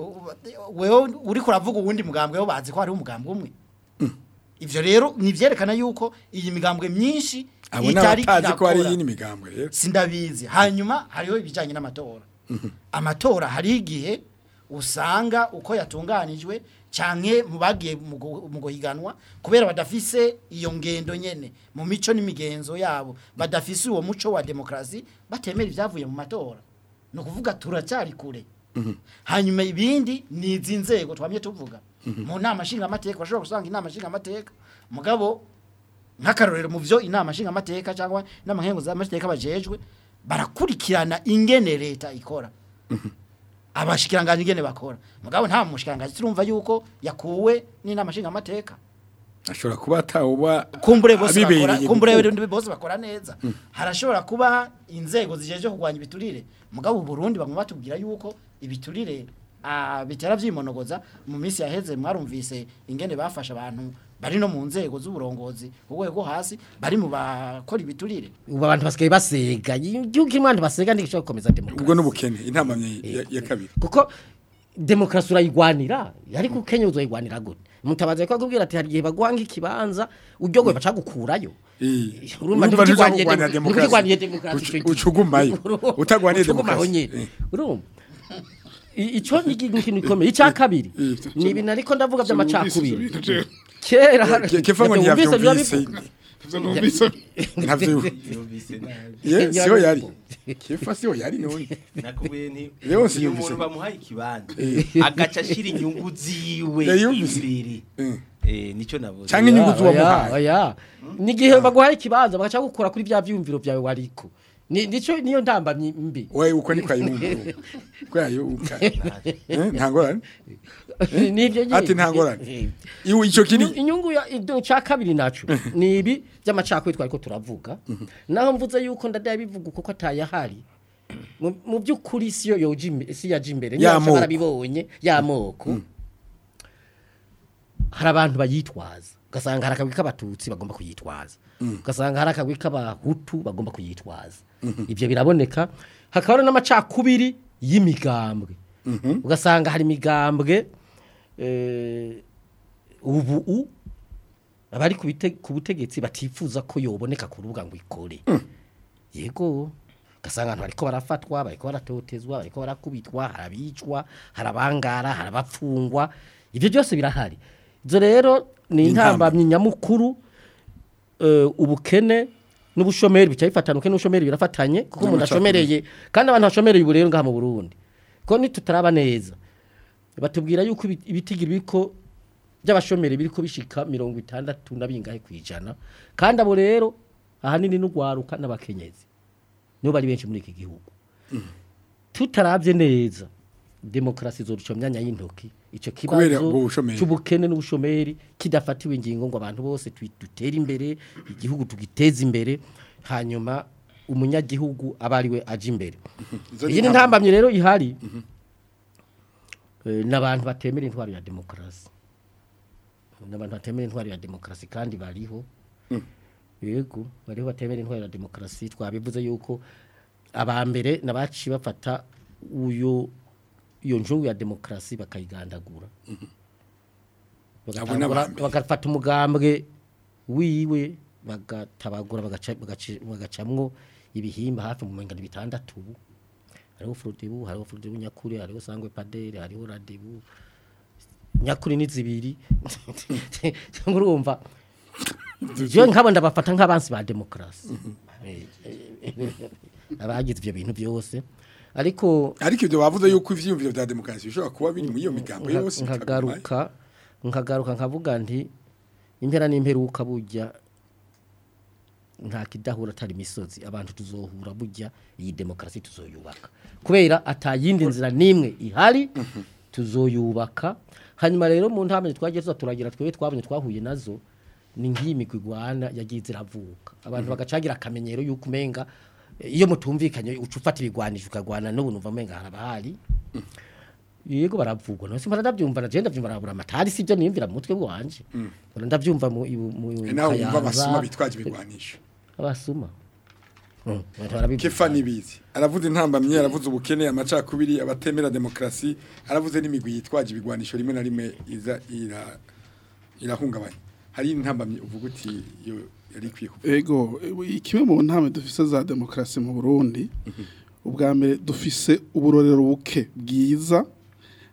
wewe uri kuravuga uwundi mugambwe bo bazi ko hari umugambwe umwe ivyo rero ni vyerekana yuko iyi migambwe myinshi abo itari n'abatazi ko hari irakora. yindi migambwe rero sindabizi hanyuma hariho ibijyanye n'amatora amatora hariho igihe usanga uko yatunganijwe canke mu bagiye mu gu- mu guhiganwa kubera badafise iyo ngendo nyene mu mico n'imigenzo yabo badafise uwo muco wa demokrasi batemera ivyavuye mu matora ni ukuvuga turacyari kure hanyuma ibindi ni izi nzego twamye tuvuga mu nama nshingamateka bashobora gusanga inama nshingamateka mugabo nk'akarorero mu byo inama nshingamateka cyangwa inama nkenguzamateka bajejwe barakurikirana ingene leta ikora abashikiranganje ingene bakora mugabo nta mushikiranganje turumva yuko yakuwe n'inama nshingamateka ashobora kuba atawuba kumbure bose bakora abibereye kumbure gukora. rero bose bakora neza harashobora kuba inzego zijeje kurwanya ibiturire mugabo Burundi bamwe batubwira yuko ibiturire ah, bitera vyimonogoza mu minsi yaheze mwarumvise ingene bafasha abantu bari no mu nzego z'uburongozi urwego hasi bari mu bakora ibiturire ubu abantu basigaye basega igihugu kirimo abantu basega ntigishobora gukomeza demokarasi ubwo n'ubukene intamamye ya- ya kabiri kuko demokarasi urayigwanira ariko ukenya uzoyigwanira gute mutabaza ko akubwira ati hari igihe baguhanga ikibanza uryogoye baca gukurayo Eh, urumva urumva ntuza ntikigwaniye kurwanira dem- demokarasi. ntikigwaniye demokarasi Ucu- ico gihe. ucugumayo. Urumva, Utagwaniye ucugumaho demokarasi. nyene. Eh. urumva I- ico ni ikintu gikomeye icya kabiri ni ibintu ariko ndavuga by'amacakubiri kera Ke- kefa ngo Wumvise ntiyavyumvise biba ntavyo ye siho yari kefa siho yari none nakubwiye nti Rero iyo siyumvise. umuntu bamuhaye ikibanza agaca ashira inyungu ziwe Yayumvise. imbere Eh. eh nico navuze Canke inyungu Oya, z'uwamuhaye. oya n'igihe baguhaye ikibanza bagaca gukora kuri bya vyumviro byawe wariko Ni- nico niyo ndambamye mbi we uko niko ayumva ko yayumva Eh, nta ngorane nivyo nyine ati nta ngorane Eh. iwe ico kiri Inyu- inyungu ya ido cya kabiri naco ni ibi by'amacakubiri twariko turavuga naho mvuze yuko ndadaye bivuga kuko atayahari Mu- mu by'ukuri si yo yoje imbe- si yaje imbere Ya nyamara moko. barabibonye y'amoko hari abantu bayitwaza ugasanga hari akagwi k'abatutsi bagomba kuyitwaza ugasanga hari akagwi k'abahutu bagomba kuyitwaza ibyo biraboneka hakaba hari n'amacakubiri y'imigambwe ugasanga hari imigambwe eh, ubu u abari ku bite- ku butegetsi batifuza ko yoboneka ku rubuga ngo ikore yego ugasanga abantu bariko barafatwa bariko baratotezwa bariko barakubitwa harabicwa harabangara harabapfungwa ibyo byose birahari izo rero ni intambamyi nyamukuru eh, ubukene n'ubushomeri bica bifatana ubukene n'ubushomeri birafatanye kuko umuntu ashomereye kandi abantu bashomereye ubu rero ngaha mu Burundi ko nitutaraba neza batubwira yuko ibi- ibitigiri biriko by'abashomeri biriko bishika mirongo itandatu na bingahe kwijana kandi abo rero ahanini n'ugwaruka n'abakenyezi nibo bari benshi muri iki gihugu tutarabye neza demokarasi zoruca mu myanya y'intoki ico Kubera kibazo ubwo bushomeri. c'ubukene n'ubushomeri kidafatiwe ingingo ngo abantu bose twi- dutere imbere igihugu tugiteze imbere hanyuma umunyagihugu aba ari we aje imbere Izo ni iyi ni intambwe. ntambamye rero ihari Eh, n'abantu batemera intwaro ya demokarasi n'abantu batemera intwaro ya demokarasi kandi bariho yego bariho batemera intwaro ya demokarasi twabivuze yuko abambere nabaci bafata uyo iyo njungu ya demokarasi bakayigandagura Abo ni abambere. bagafata umugambwe wiwe bagatabagura bagaca- bagaci- bagacamwo ibihimba hafi mu mengano bitandatu ubu hariho furudibu hariho furudibu nyakuri hariho sangwe padere hariho radibu nyakuri ni zibiri urumva je nkabo ndabafata nk'abansi ba demokarasi abagize ibyo bintu byose ariko ariko ibyo bavuze yuko ivyiyumviro vya demokarasi bishobora kuba biri muri iyo migambo nka- yose nkagaruka nkagaruka nkavuga nti impera n'imperuka burya nta kidahura atari imisozi abantu tuzohura burya iyi demokarasi tuzoyubaka kubera atayindi nzira n'imwe ihari tuzoyubaka hanyuma rero mu ntambwe twagiye tuza turagira twebwe twabonye twahuye nazo ni nk'iyi migwi igwana yagiye iravuka abantu bagacagira akamenyero y'uko umenga eh, iyo mutumvikanye uca ufata ibigwanisho ukagwana n'ubu numva umenga harabahari yego baravugwa nose mpora ndabyumva na je ndavyumva arabura amatari sibyo niyumvira mu mutwe wanje mpora ndavyumva mu ibu- mu nawe wumva Kayanza, abasuma bitwaje ibigwanisho abasuma Mm, abantu barabivuga. kefa nibizi aravuze intambamye aravuze ubukene amacakubiri abatemera demokarasi aravuze n'imigwi yitwaje ibigwanisho rimwe na rimwe iza ira irahungabanya hari intambamye uvuga uti yo yari ikwiye kuvuga ego e, kimwe mu ntame dufise za demokarasi mu Burundi ubwa mbere dufise uburorero buke bwiza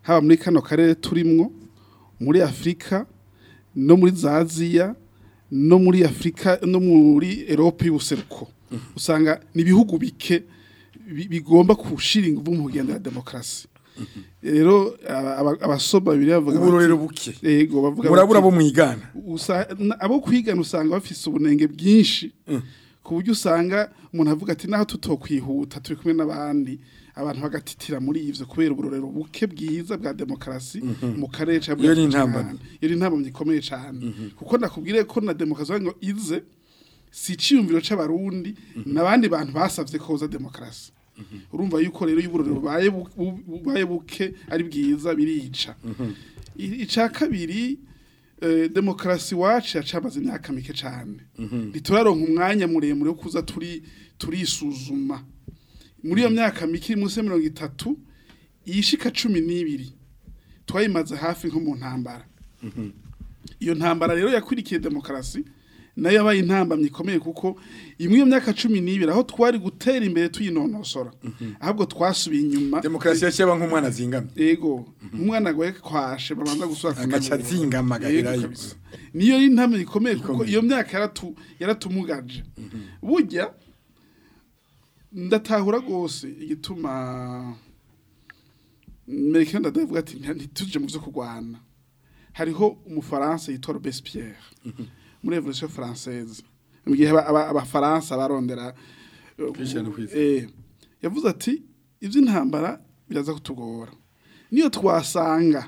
haba muri kano karere turimwo muri afurika no muri za aziya no muri afurika no muri erope y'ubuseruko usanga ni ibihugu bike bi- bigomba gushira ingufu mu kugendera demokarasi rero aba- aba- abasoma bibiri bavuga bati- uburorero buke yego bavuga murabura bati- bo mwigana usa- na- abo kwigana usanga bafise ubunenge bwinshi ku buryo usanga umuntu avuga ati naho tutokwihuta turi kumwe n'abandi abantu bagatitira muri ivyo kubera uburorero buke bwiza bwa demokarasi mu karere ca Iyo ni intambamyi. iyo ni intambamyi ikomeye cane kuko nakubwire ko na demokarasi ngo ize si iciyumviro c'abarundi n'abandi bantu basavye ko hoza demokarasi urumva yuko rero y'uburorero bubaye bu- bu- bubaye buke ari bwiza birica I- ica kabiri eh, demokarasi wacu yacamaze imyaka mike cyane ntituraronka umwanya muremure wo kuza turi turisuzuma muri iyo myaka mike iri munsi ya mirongo itatu iyishika cumi n'ibiri twayimaze hafi nko mu ntambara iyo ntambara rero yakurikiye demokarasi nayo yabaye intambamyi ikomeye kuko imwe iyo myaka cumi n'ibiri aho twari gutera imbere tuyinonosora ahubwo twasubiye inyuma demokarasi yashyaba nk'umwana azingamye ego umwana agwaye kwashe babanza gusura agaca azingama agaherayo Yego kabisa. niyo ari intambwe ikomeye kuko iyo myaka yaratu yaratumugaje burya ndatahura rwose igituma Amerika ndavuga ati "Nti- ntituje mu byo kurwana hariho umufaransa yitwa Robespierre muri Revolution Française mu gihe aba- aba- abafaransa barondera eh, Kwishyira no kwizera. eh, yavuze ati iby'intambara biraza kutugora niyo twasanga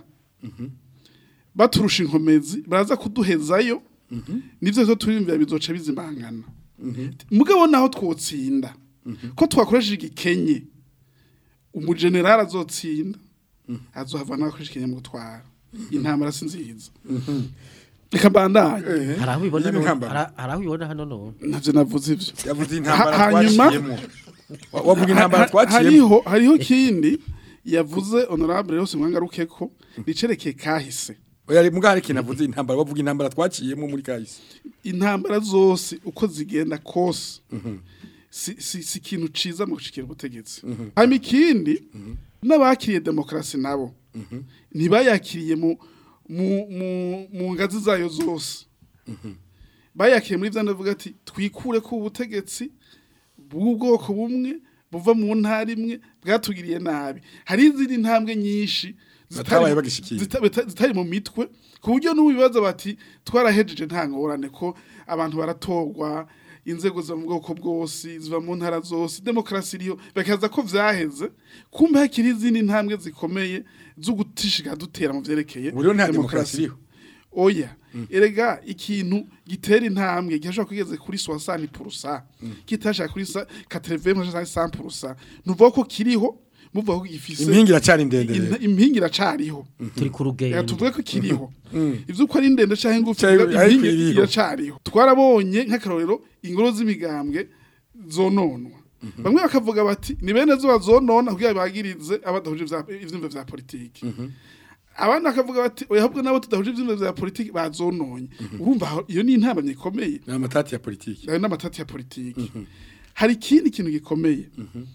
baturusha inkomezi baraza kuduhezayo nibyo zo turiyumvira bizoca bizimangana mugabo naho twotsinda ko twakoresheje igikenye umujenerali azotsinda azohava n'abakoresha ikenye mu gutwara intambara si nziza reka mbandanye hari aho ubibona Iyi ni none- intambara. hari- hari aho ubibona hano none navyo navuze ivyo yavuze intambara Ha- hanyuma- twaciyemo Wa- wavuga intambara Ha- twaciyemo hariho hariho kindi yavuze honorable yose mwangaruke ko nicerekeye kahise oya mbwa hari ikintu avuze intambara wavuga intambara twaciyemo muri kahise intambara zose uko zigenda kose si, si, si ikintu ciza mu gushikira ubutegetsi hanyuma ikindi n'abakiriye demokarasi nabo ntibayakiriye mu, mu, mu, mu ngazi zayo zose bayakiriye muri vya ndavuga ati twikure ku ubutegetsi bw'ubwoko bumwe buva mu ntara imwe bwatugiriye nabi hari izindi ntambwe nyinshi Batabaye bagishikira. zita- bita- zitari mu mitwe ku buryo n'ubibaza bati twarahejeje nta ngorane ko abantu baratorwa inzego zo mu bwoko bwose ziva mu ntara zose demokarasi iriho bakaza ko vyaheze kumbe hakiri izindi ntambwe zikomeye zo gutishika dutera mu vyerekeye ubu rero nta demokarasi iriho oya erega ikintu gitera intambwe gishobora kugeze kuri 60 purusa kitashaka kuri 80 purusa nuvuga ko kiriho muvuga ko gifise impingi iracari ndende rero. in- impingi iracariho turi ku Reka rugendo tuvuge ko kiriho ivyo uko ari ndende canke ngufi Canke impingi ariko iriho. iracariho twarabonye nk'akarorero ingoro z'imigambwe zononwa bamwe bakavuga bati ni bene zo bazonona kugira bagirize abadahuje ivya- ivyumva vya politiki abandi bakavuga bati oya ahubwo nabo tudahuje ivyumva vya politiki bazononye urumva aho- iyo ni intambamyi ikomeye ni amatati ya politiki ayo n'amatati ya politiki hari ikindi kintu gikomeye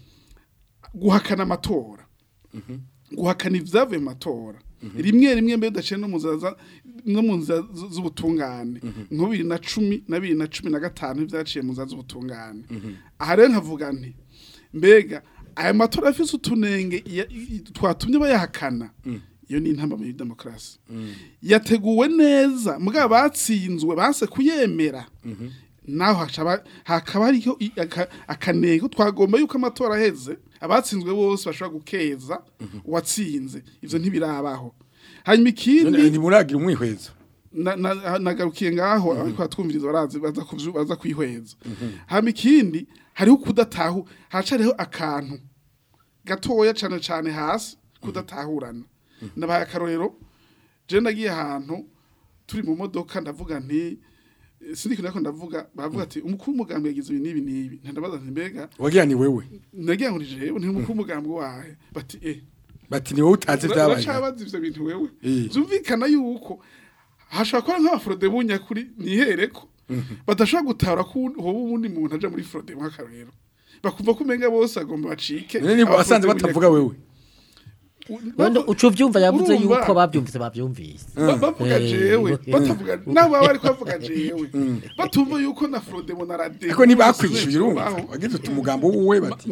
guhakana amatora guhakana ibyavuye mu matora rimwe rimwe mbere udaciye no mu nzira za- no mu nzira z- z'ubutungane nko bibiri na cumi na bibiri na cumi na gatanu ibyaciye mu nzira z'ubutungane aha rero nkavuga nti mbega aya matora afise utunenge ya- i- twatumye bayahakana iyo ni intambamyi ya demokarasi yateguwe neza mbwa batsinzwe base kuyemera naho hacaba- hakaba hariho i- aka- akanenge twagomba yuko amatora aheze abatsinzwe bose bashobora gukeza uwatsinze ivyo ntibirabaho hanyuma none ikindi ntimuragira umwihwezo na- na- nagarukiye ngaho ariko batwumviriza barazi baza kuvyu- baza kwihweza hanyuma ikindi hariho kudatahu hacariho akantu gatoya cane cane hasi kudatahurana nabaye akarorero je nagiye ahantu turi mu modoka ndavuga nti eh, sindiko nako ndavuga baravuga ati umukuru w'umugambi yagize ibi n'ibi n'ibi ntandabaza nti mbega wagira ni wewe nagira ngo ni jewe nti umukuru w'umugambi wahe bati eh bati ni wowe utazi ibyabaye uracabaza ivyo bintu wewe Eh. zumvikana yuko hashobora kuba nk'abafurode bunyakuri nihereko badashobora gutahura ko hoba ubundi muntu aja muri frode nk'akarorero bakumva ko umenga bose agomba bacike none niba wasanze abafrode batavuga bunyakuri. wewe none uca uvyumva yavuze Urumva? yuko bavyumvise bavyumvise Ba- bavuga Eh, jewe eh. batavuga nabo baba bariko bavuga jewe batumva yuko na Frodemo na Rade ariko ntibakwishyuye urumva wagize uti umugambo wuwe bati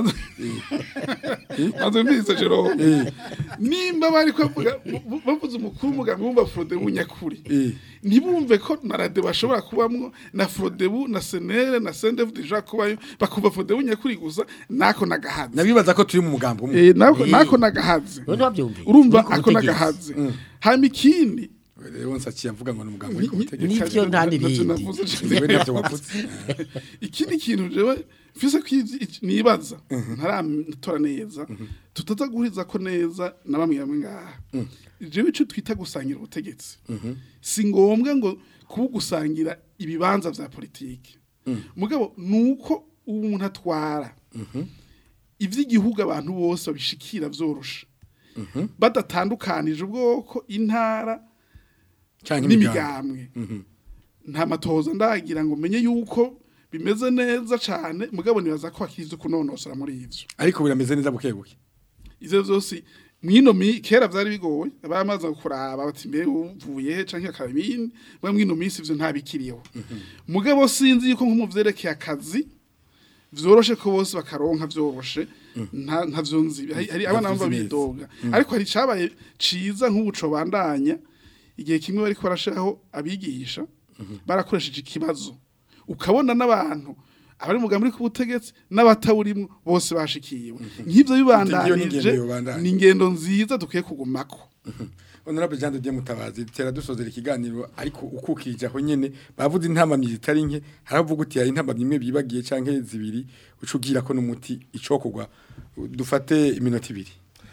maze mbize Jerome nimba bari bavuga bu- bavuze umukuru umugambi wumva Frodemo nyakuri Eh. ntibumve ko na Rade bashobora kubamwo na Frodebu na Senere na Sendef deja kubayo bakumva Frodebu nyakuri gusa nako nagahaze nabibaza ko turi mu mugambo umwe eh nako nako nagahaze none wavyumvise urumva Uri ku ako butegetsi. nagahaze hama ikindi rero nsaciye mvuga ngo ni umugambo uri ku butegetsi Nivyo nta n'ibindi. Jewe navyo wavuze ikindi kintu jewe mfise ko ivyi- iki- nibaza ntaratora neza tutaza guhuriza ko neza na bamwe bamwe ngaha jewe ico twita gusangira ubutegetsi si ngombwa ngo kuba gusangira ibibanza vya politiki mugabo nuko umuntu atwara ivy'igihugu abantu bose babishikira vyorosha badatandukanije ubwoko intara canke imigambo n'imigambwe nta matohoza ndagira ngo menye yuko bimeze neza cyane mugabo nibaza ko hakiri ivyo kunonosora muri ivyo ariko birameze neza buke buke ivyo vyose mwino mi kera vyari bigoye abamaze kuraba bati mbe uvuye he canke akaba ibindi mwe mwino minsi ivyo ntabikiriyeho mugabo sinzi yuko nko mu vyerekeye akazi vyoroshe ko bose bakaronka vyoroshe nta ntavyo nzi hari hari abana bumva neza. bidoga ariko hari cabaye ciza nk'ubuco bandanya igihe kimwe bariko barashiraho abigisha barakoresheje ikibazo ukabona n'abantu abari mugambi uri ku butegetsi n'abatawurimwo bose bashikiwe nk'ivyo bibandanije n'ingendo yobandanya. ni ingendo nziza dukwiye kugumako honorable Jean de Dieu Mutabazi tera dusozera ikiganiro ariko ukukije aho nyene bavuze intamamyi zitari nke haravuga uti hari intamamyi imwe bibagiye canke zibiri ucugira ko n'umuti icokogwa dufate iminota ibiri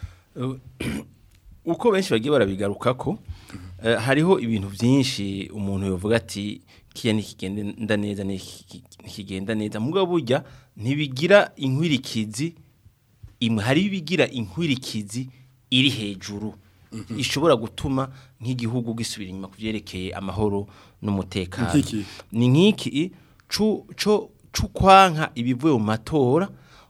uko benshi bagiye barabigarukako eh, hariho ibintu byinshi umuntu yovuga ati kiya nikigenda neza niki- nikigenda neza mugabo burya ntibigira inkwirikizi imwe hari ibigira inkwirikizi iri hejuru ishobora gutuma nk'igihugu gisubira inyuma kuvyerekeye amahoro n'umutekano Nk'iki? ni nk'iki cu co cukwanka ibivuye mu matora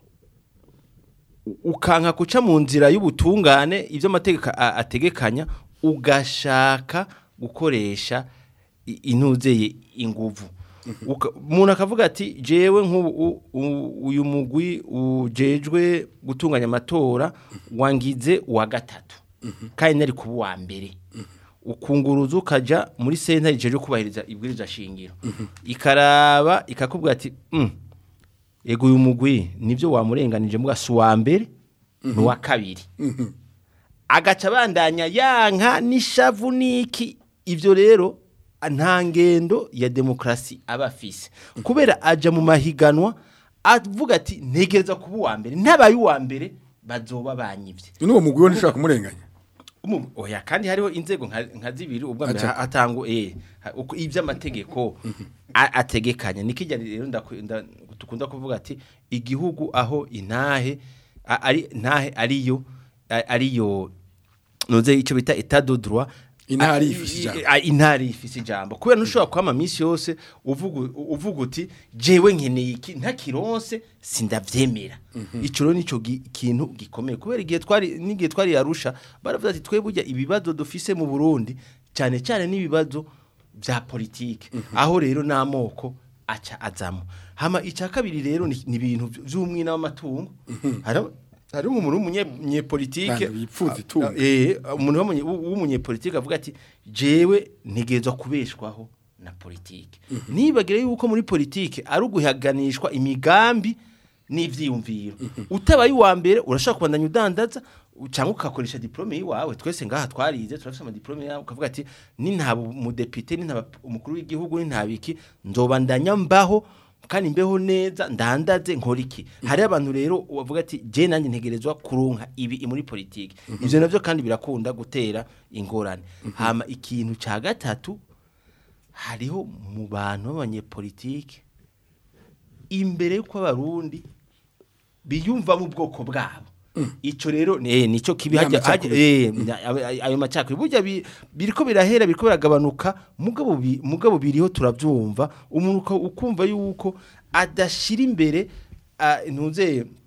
ukanka guca mu nzira y'ubutungane ibyo amategeko a- ategekanya ugashaka gukoresha i- inuzeye inguvu Uka- umuntu akavuga ati jewe nk'ubu u- u- uyu mugwi ujejwe gutunganya amatora wangize uwa gatatu kandi nari kuba uwa mbere ukunguruza ukaja muri senta ijejwe kubahiriza ibwiriza shingiro ikaraba ikakubwira ati "Mm, ego uyu mugwi nibyo wamurenganije mbwa si uwa mbere ni uwa kabiri agaca abandanya yanka n'ishavu n'iki ibyo rero nta ngendo ya demokarasi aba afise kubera aja mu mahiganwa avuga ati ntegereza kuba uwa mbere ntabaye uwa mbere bazoba banyivye n'uwo mugwi we ntushobora kumurenganya Umu- oya kandi hariho inzego nka, nka zibiri ubwa mbere Aca. hatangu eh ha- uko ivy'amategeko a- ategekanya nikijya rero ndaku- nda- tukunda kuvuga ati igihugu aho intahe a- ari ntahe ariyo a- ariyo noze ico bita état de droit Intare a- ifise ijambo. a- intare ifise ijambo kubera ntushobora kwama misi yose uvuga uvuga uti jewe nkeneye iki ntakironse sindavyemera ico rero nico gi- kintu gikomeye kubera igihe twari n'igihe twari yarusha baravuga ati twe burya ibibazo dufise mu Burundi cyane cyane n'ibibazo bya politike aho rero n'amoko aca azamo hama icya kabiri rero ni ni ibintu by'umwina w'amatungo hari hari umuntu w'umunyepolitike Bantu bipfuza itungo. eh umuntu w'umunye- w'umunyepolitike avuga ati jewe ntegezwa kubeshwaho na politike nibagire yuko muri politike ari uguhaganishwa imigambi n'ivyiyumviro utabaye uwa mbere urashaka kubandanya udandaza cyangwa ukakoresha diplome yiwawe twese ngaha twarize turafise ama diplome yawe ukavuga ati ni ntaba umudepite ni ntaba umukuru w'igihugu ni ntabiki nzobandanya mbaho kandi mbeho neza ndandaze nkora iki hari abantu rero bavuga ati je nanjye ntegerezwa kuronka ibi muri politike ivyo navyo kandi birakunda gutera ingorane hama ikintu ca gatatu hariho mu bantu b'abanyepolitike imbere y'uko abarundi biyumva mu bwoko bwabo ico rero eh nico kibi Ya hajya hajya- macakubiri. eh nya- ayo- ayo macakubiri burya bi- biriko birahera biriko biragabanuka mugabo bi- mugabo biriho turavyumva umuntu uka- ukumva yuko adashira imbere ah, ntuze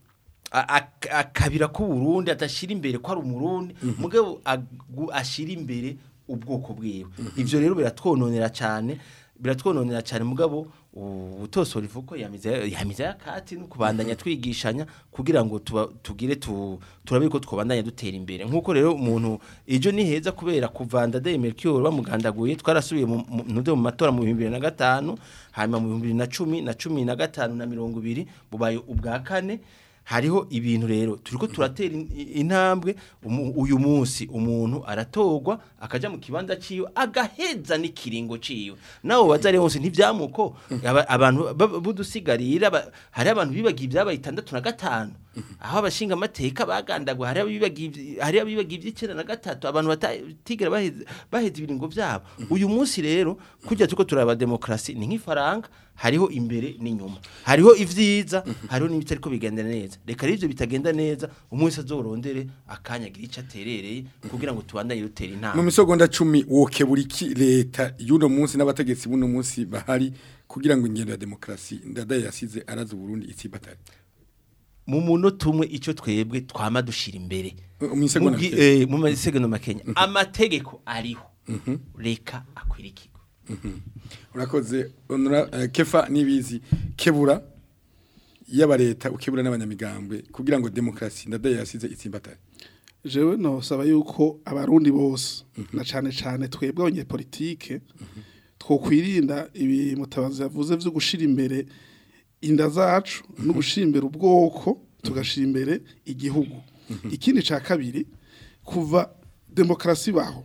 a- ak- akabira ko Burundi adashira imbere ko ari umurundi mugabo agu- ashira imbere ubwoko bwiwe ivyo rero biratwononera cyane biratwononera cyane mugabo ubutosora ivuko yamiza yamiza yakati no kubandanya twigishanya kugira ngo tuba, tugire tu, turabe ko twobandanya dutera imbere nkuko rero umuntu ejo ni heza kubera kuvanda de Mercure bamugandaguye twarasubiye mu mu- nude mu matora mu 2005 hanyuma mu 2010 na 10 na gatanu na 20 bubaye ubwa kane hariho ibintu rero turiko turatera in- intambwe umu- uyu munsi umuntu aratorwa akaja mu kibanza ciwe agaheza n'ikiringo ciwe nawe waza rero wose ntivyamuko aba- abantu ba- budusigarira ba- hari abantu bibagiye ibyabaye itandatu na gatanu aho abashinga amateka bagandagwa hari abibagiye ivy- hari abibagiye ivy'icenda na gatatu abantu batigera baheza baheza ibiringo vyabo uyu munsi rero kujya tuko turaba demokrasi ni nk'ifaranga hariho imbere n'inyuma hariho ivyiza hariho n'ibitariko bigenda neza reka rero ivyo bitagenda neza umunsi azorondere akanyagira ico aterereye kugira ngo tubandanye dutera mu intambwe misogonda cumi wokebura iki leta y'uno munsi n'abategetsi b'uno munsi bahari kugira ngo ingendo ya demokarasi ndadaye yasize araza Burundi itsibatari mu munota umwe ico twebwe twama dushira imbere mu isegonda Mugi- make. eh, mu masegonda makenya amategeko ariho reka akwirikirwe urakoze honora eh, kefa nibizi kebura yaba leta ukebura n'abanyamigambwe kugira ngo demokarasi ndadaye yasize itsibatari jewe nosaba yuko abarundi bose na cane cane twebwe abanyepolitike twokwirinda ibi mutabazi yavuze vyo gushira imbere inda zacu no gushira imbere ubwoko tugashira imbere igihugu ikindi ca kabiri kuva demokarasi baho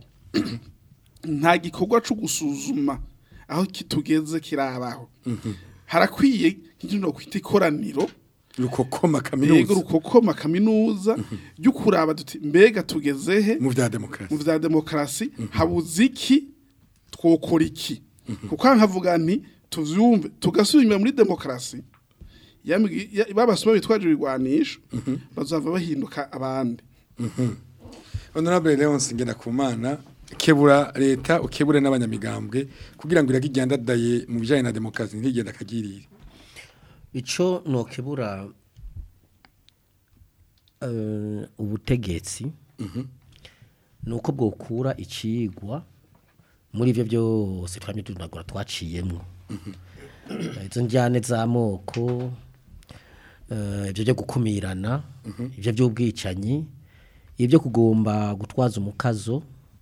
nta gikorwa cyo gusuzuma aho kitugeze kirabaho harakwiye nk'ikindi kwita ikoraniro rukokoma yego kaminuza rukokoma kaminuza ryo kuraba duti mbega tugeze he mu vya mu demokarasi vya demokarasi habuze iki twokora iki kuko nkavuga nti tuvyumve tugasubira muri demokarasi yambwi- ya- babasoma bitwaje ibigwanisho bazava bahinduka abandi honorable Leonce Ngendakumana kebura leta ukebure n'abanyamigambwe kugira ngo irage igendadaye mu bijanye na demokarasi ntigenda kagirire ico nokebura eh, ubutegetsi nuko bwokura icigwa muri ivyo byose twamye tunagura twaciyemwo izo njyane z'amoko eh, ibyo byo gukumirana ibyo by'ubwicanyi ibyo kugomba gutwaza umukazo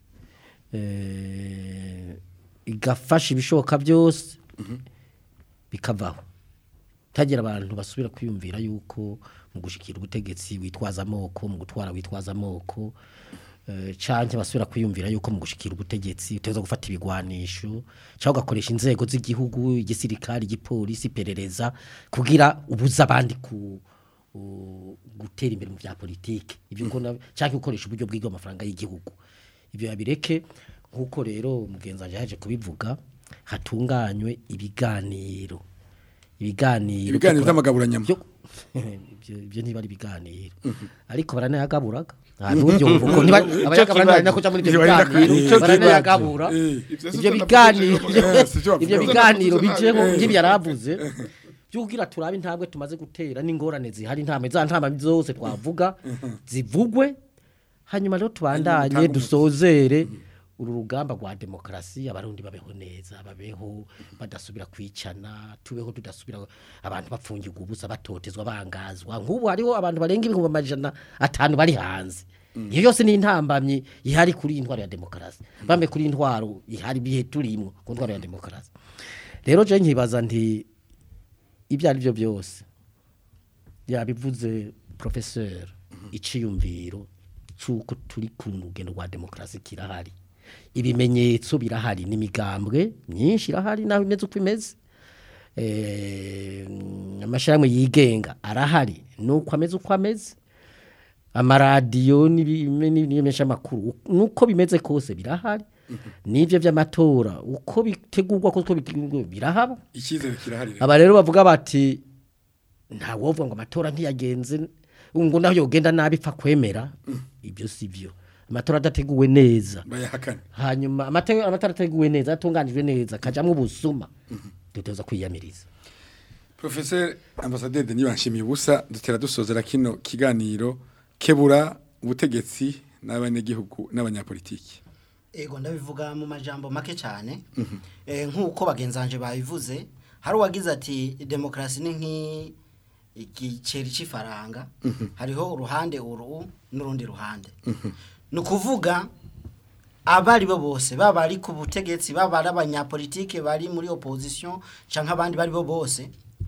eh, igafasha ibishoboka byose bikavaho tagira abantu basubira kwiyumvira yuko mu gushikira ubutegetsi witwaza amoko mu gutwara witwaza amoko eh, canke basubira kwiyumvira yuko mu gushikira ubutegetsi uteza gufata ibigwanisho cyangwa ugakoresha inzego z'igihugu igisirikari igipolisi iperereza kugira ubuza abandi ku u- gutera imbere mu bya politike ibyo ukona cyangwa ukoresha uburyo bw'ibyo amafaranga y'igihugu ibyo yabireke nk'uko rero umugenzi wanjye yaje kubivuga hatunganywe ibiganiro ibiganiro ibiganiro byo- by'amagaburanyama byo ibyo ibyo ntiba ari ibiganiro ariko baranayagaburaga ahantu ubyumva uko niba abayagabura ntibari no kuja muri ibyo Ivyo bari biganiro nakwiye. baranayagabura Eh. Ivyo ibyo sivyo biganiro navuze, Eh, sivyo bavuze. ibyo Sivyo biganiro navuze, bijeho eh. nk'ibi yaravuze byugira turabe intambwe tumaze gutera n'ingorane zihari intambwe za ntambwe zose twavuga zivugwe hanyuma rero tubandanye Hanyuma dusozere uru rugamba rwa demokarasi abarundi babeho neza babeho badasubira kwicana tubeho tudasubira abantu bapfungirwa ubusa batotezwa bangazwa nk'ubu hariho abantu barenga ibihumbi amajana atanu bari hanze iyo yose ni intambamyi ihari kuri iyi ntwaro ya demokarasi bambe kuri iyi ntwaro ihari ibihe turimo ku ntwaro ya demokarasi rero je nkibaza nti ibyo ari byo byose yabivuze professeur iciyumviro cyuko turi ku rugendo rwa demokarasi kirahari ibimenyetso birahari n'imigambwe myinshi irahari naho imeze uko imeze eh amashyirahamwe yigenga arahari nuko ameze uko ameze amaradiyo n'ibimesha makuru nuko bimeze kose birahari n'ibyo by'amatora uko bitegurwa ko bitegurwa birahaba icyizere kirahari rero. aba rero bavuga bati nta wovuga ngo amatora ntiyagenze ngo naho yogenda nabi pfa kwemera ibyo si byo amatora adateguwe neza bayahakana hanyuma amatora amatora ateguwe neza atunganijwe neza akajyamo ubusuma duteza kwiyamiriza Professor Ambassadeur Denis Banshimiye ubusa dutera dusozera kino kiganiro kebura ubutegetsi n'abanyagihugu n'abanyapolitiki. Ego ndabivuga mu majambo make cyane eh nkuko bagenzanje babivuze hari uwagize ati demokrasi ni nki igiceri c'ifaranga hariho uruhande uru n'urundi ruhande ni ukuvuga abari bo bose baba ari ku butegetsi baba ari abanyapolitike bari muri opposition cyangwa abandi bari bo bose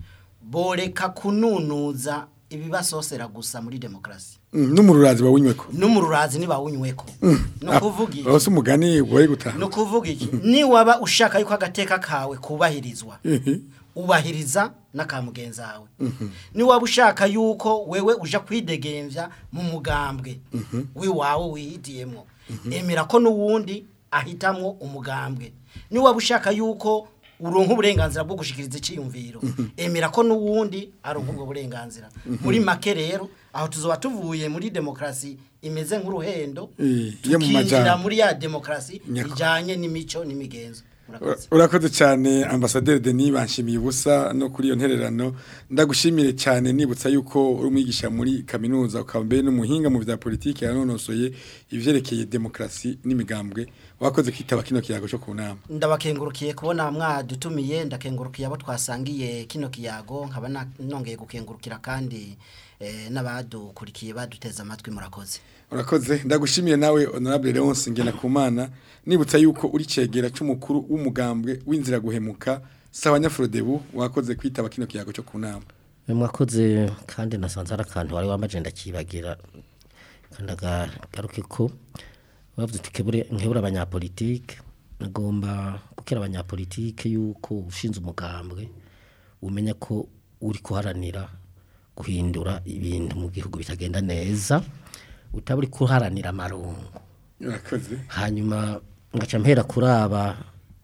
boreka kununuza ibibasosera gusa muri demokrasi Mm, N'umururazi bawunyweko. n'umururazi ntibawunyweko ni ukuvuga iki Bose umugani woye gutaha. ni ukuvuga iki niwaba ushaka yuko agateka kawe kubahirizwa ubahiriza n'akamugenzi wawe niwaba ushaka yuko wewe uja kwidegemvya mu mugambwe w'iwawe wihitiyemo emera ko n'uwundi ahitamwo umugambwe niwaba ushaka yuko uronka uburenganzira bwo gushikiriza iciyumviro emera ko n'uwundi aronka ubwo burenganzira muri make rero aho tuzoba tuvuye muri demokrasi imeze nk'uruhendo Eh, yo mu tukinjira majambo. muri ya demokrasi Nyako. ijanye n'imico n'imigenzo murakoze Urakoze cyane Ambassadeur Denis Banshimiye ubusa no kuri iyo ntererano ndagushimire cyane nibutsa yuko uri umwigisha muri kaminuza ukaba mbere n'umuhinga mu bya politiki yanonosoye ivyerekeye demokrasi n'imigambwe wakoze kwitaba kino kiyago cyo ku nama. ndabakengurukiye kubona mwadutumiye ndakengurukiye abo twasangiye kino kiyago nkaba na- nongeye gukengurukira kandi eh, n'abadukurikiye baduteze amatwi murakoze Urakoze ndagushimiye nawe honorable Leonce Ngenakumana nibutsa yuko uri cegera c'umukuru w'umugambwe w'inzira guhemuka sawa nyafrodebu wakoze kwitaba kino kiyago cyo ku nama. mwakoze kandi nasanze ari akantu wari wambaje ndakibagira kandi agaruke ko bavuze uti kebure nkebura abanyapolitike nagomba gukera abanyapolitike yuko ushinze umugambwe umenya ko uri kuharanira guhindura ibintu mu gihugu bitagenda neza utaba uri kuharanira amarongo Urakoze. hanyuma ngaca mpera kuri aba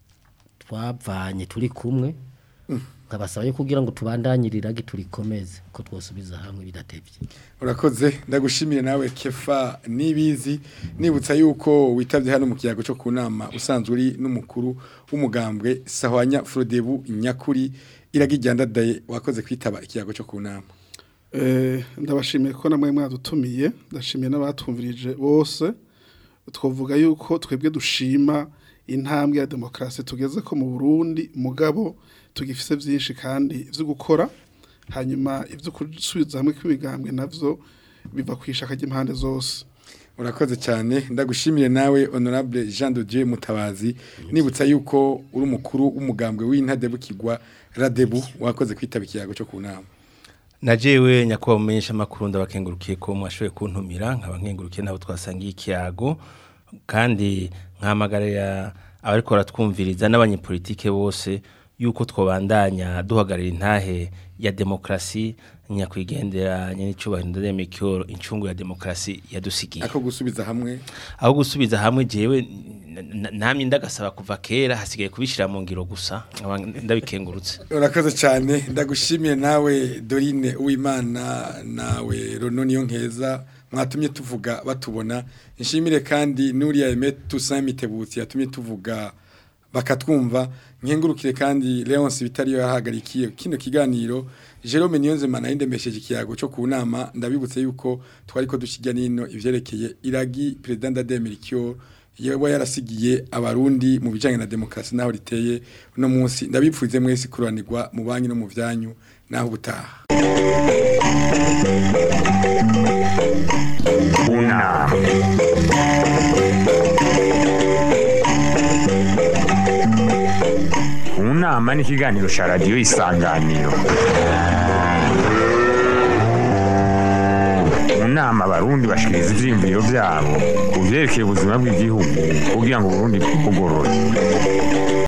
twavanye turi kumwe nkabasaba yo kugira ngo tubandanyirire turikomeze ko twosubiza hamwe bidatevye Urakoze ndagushimiye nawe Kefa nibizi nibutsa yuko witavye hano mu kiyago cyo kunama usanzwe uri n'umukuru w'umugambwe Sahwanya Frodebu Nyakuri iragijyandadaye wakoze kwitaba ikiyago cyo kunama. Eh, ndabashimiye ko namwe mwadutumiye ndashimiye n'abatumvirije bose twavuga yuko twebwe dushima intambwe ya demokarasi tugeze ko mu Burundi mugabo tugifise byinshi kandi vyo gukora hanyuma ivyo gusubiza hamwe kw'imigambwe navyo biva kwishaka ry'impande zose Urakoze cyane ndagushimiye nawe honorable Jean de Dieu Mutabazi nibutsa yuko uri umukuru w'umugambwe w'intadebukirwa Radebu wakoze kwitaba ikiyago cyo kunama. najewe nyakubahwa mumenyesha amakuru ndabakengurukiye ko mwashoboye kuntumira nkaba nkengurukiye nabo twasangiye ikiyago kandi nkahamagarira abariko baratwumviriza n'abanyepolitike bose yuko twobandanya duhagarara intahe ya demokrasi nyakwigendera nyenicubahiro ndademekyo incungu ya demokrasi yadusigiye Ako gusubiza hamwe aho gusubiza hamwe jewe n- n- namye ndagasaba kuva kera hasigaye kubishira mu ngiro gusa nkaba ndabikengurutse Urakoze cyane ndagushimiye nawe Dorine Uwimana nawe Rono niyo nkeza mwatumye tuvuga batubona nshimire kandi Nuria Aime Toussaint Mitebutsi yatumye tuvuga bakatwumva nkengurukire kandi Leonce Bitariyo yahagarikiye kino kiganiro Jerome Niyonzema na indemesheje ikiyago cyo ku nama ndabibutse yuko twari ko dukijya nino ivyerekeye iragi president Ademirikyo yewe yarasigiye abarundi mu bijanye na demokrasi naho riteye uno munsi ndabipfuze mwese kuranirwa mu banki no mu vyanyu naho ubutaha Unama. Unama ni ikiganiro cya radiyo isanganiro mu nama abarundi bashikiriza ivyiyumviro vyabo ku vyerekeye ubuzima bw'igihugu kugira ngo uburundi bugorore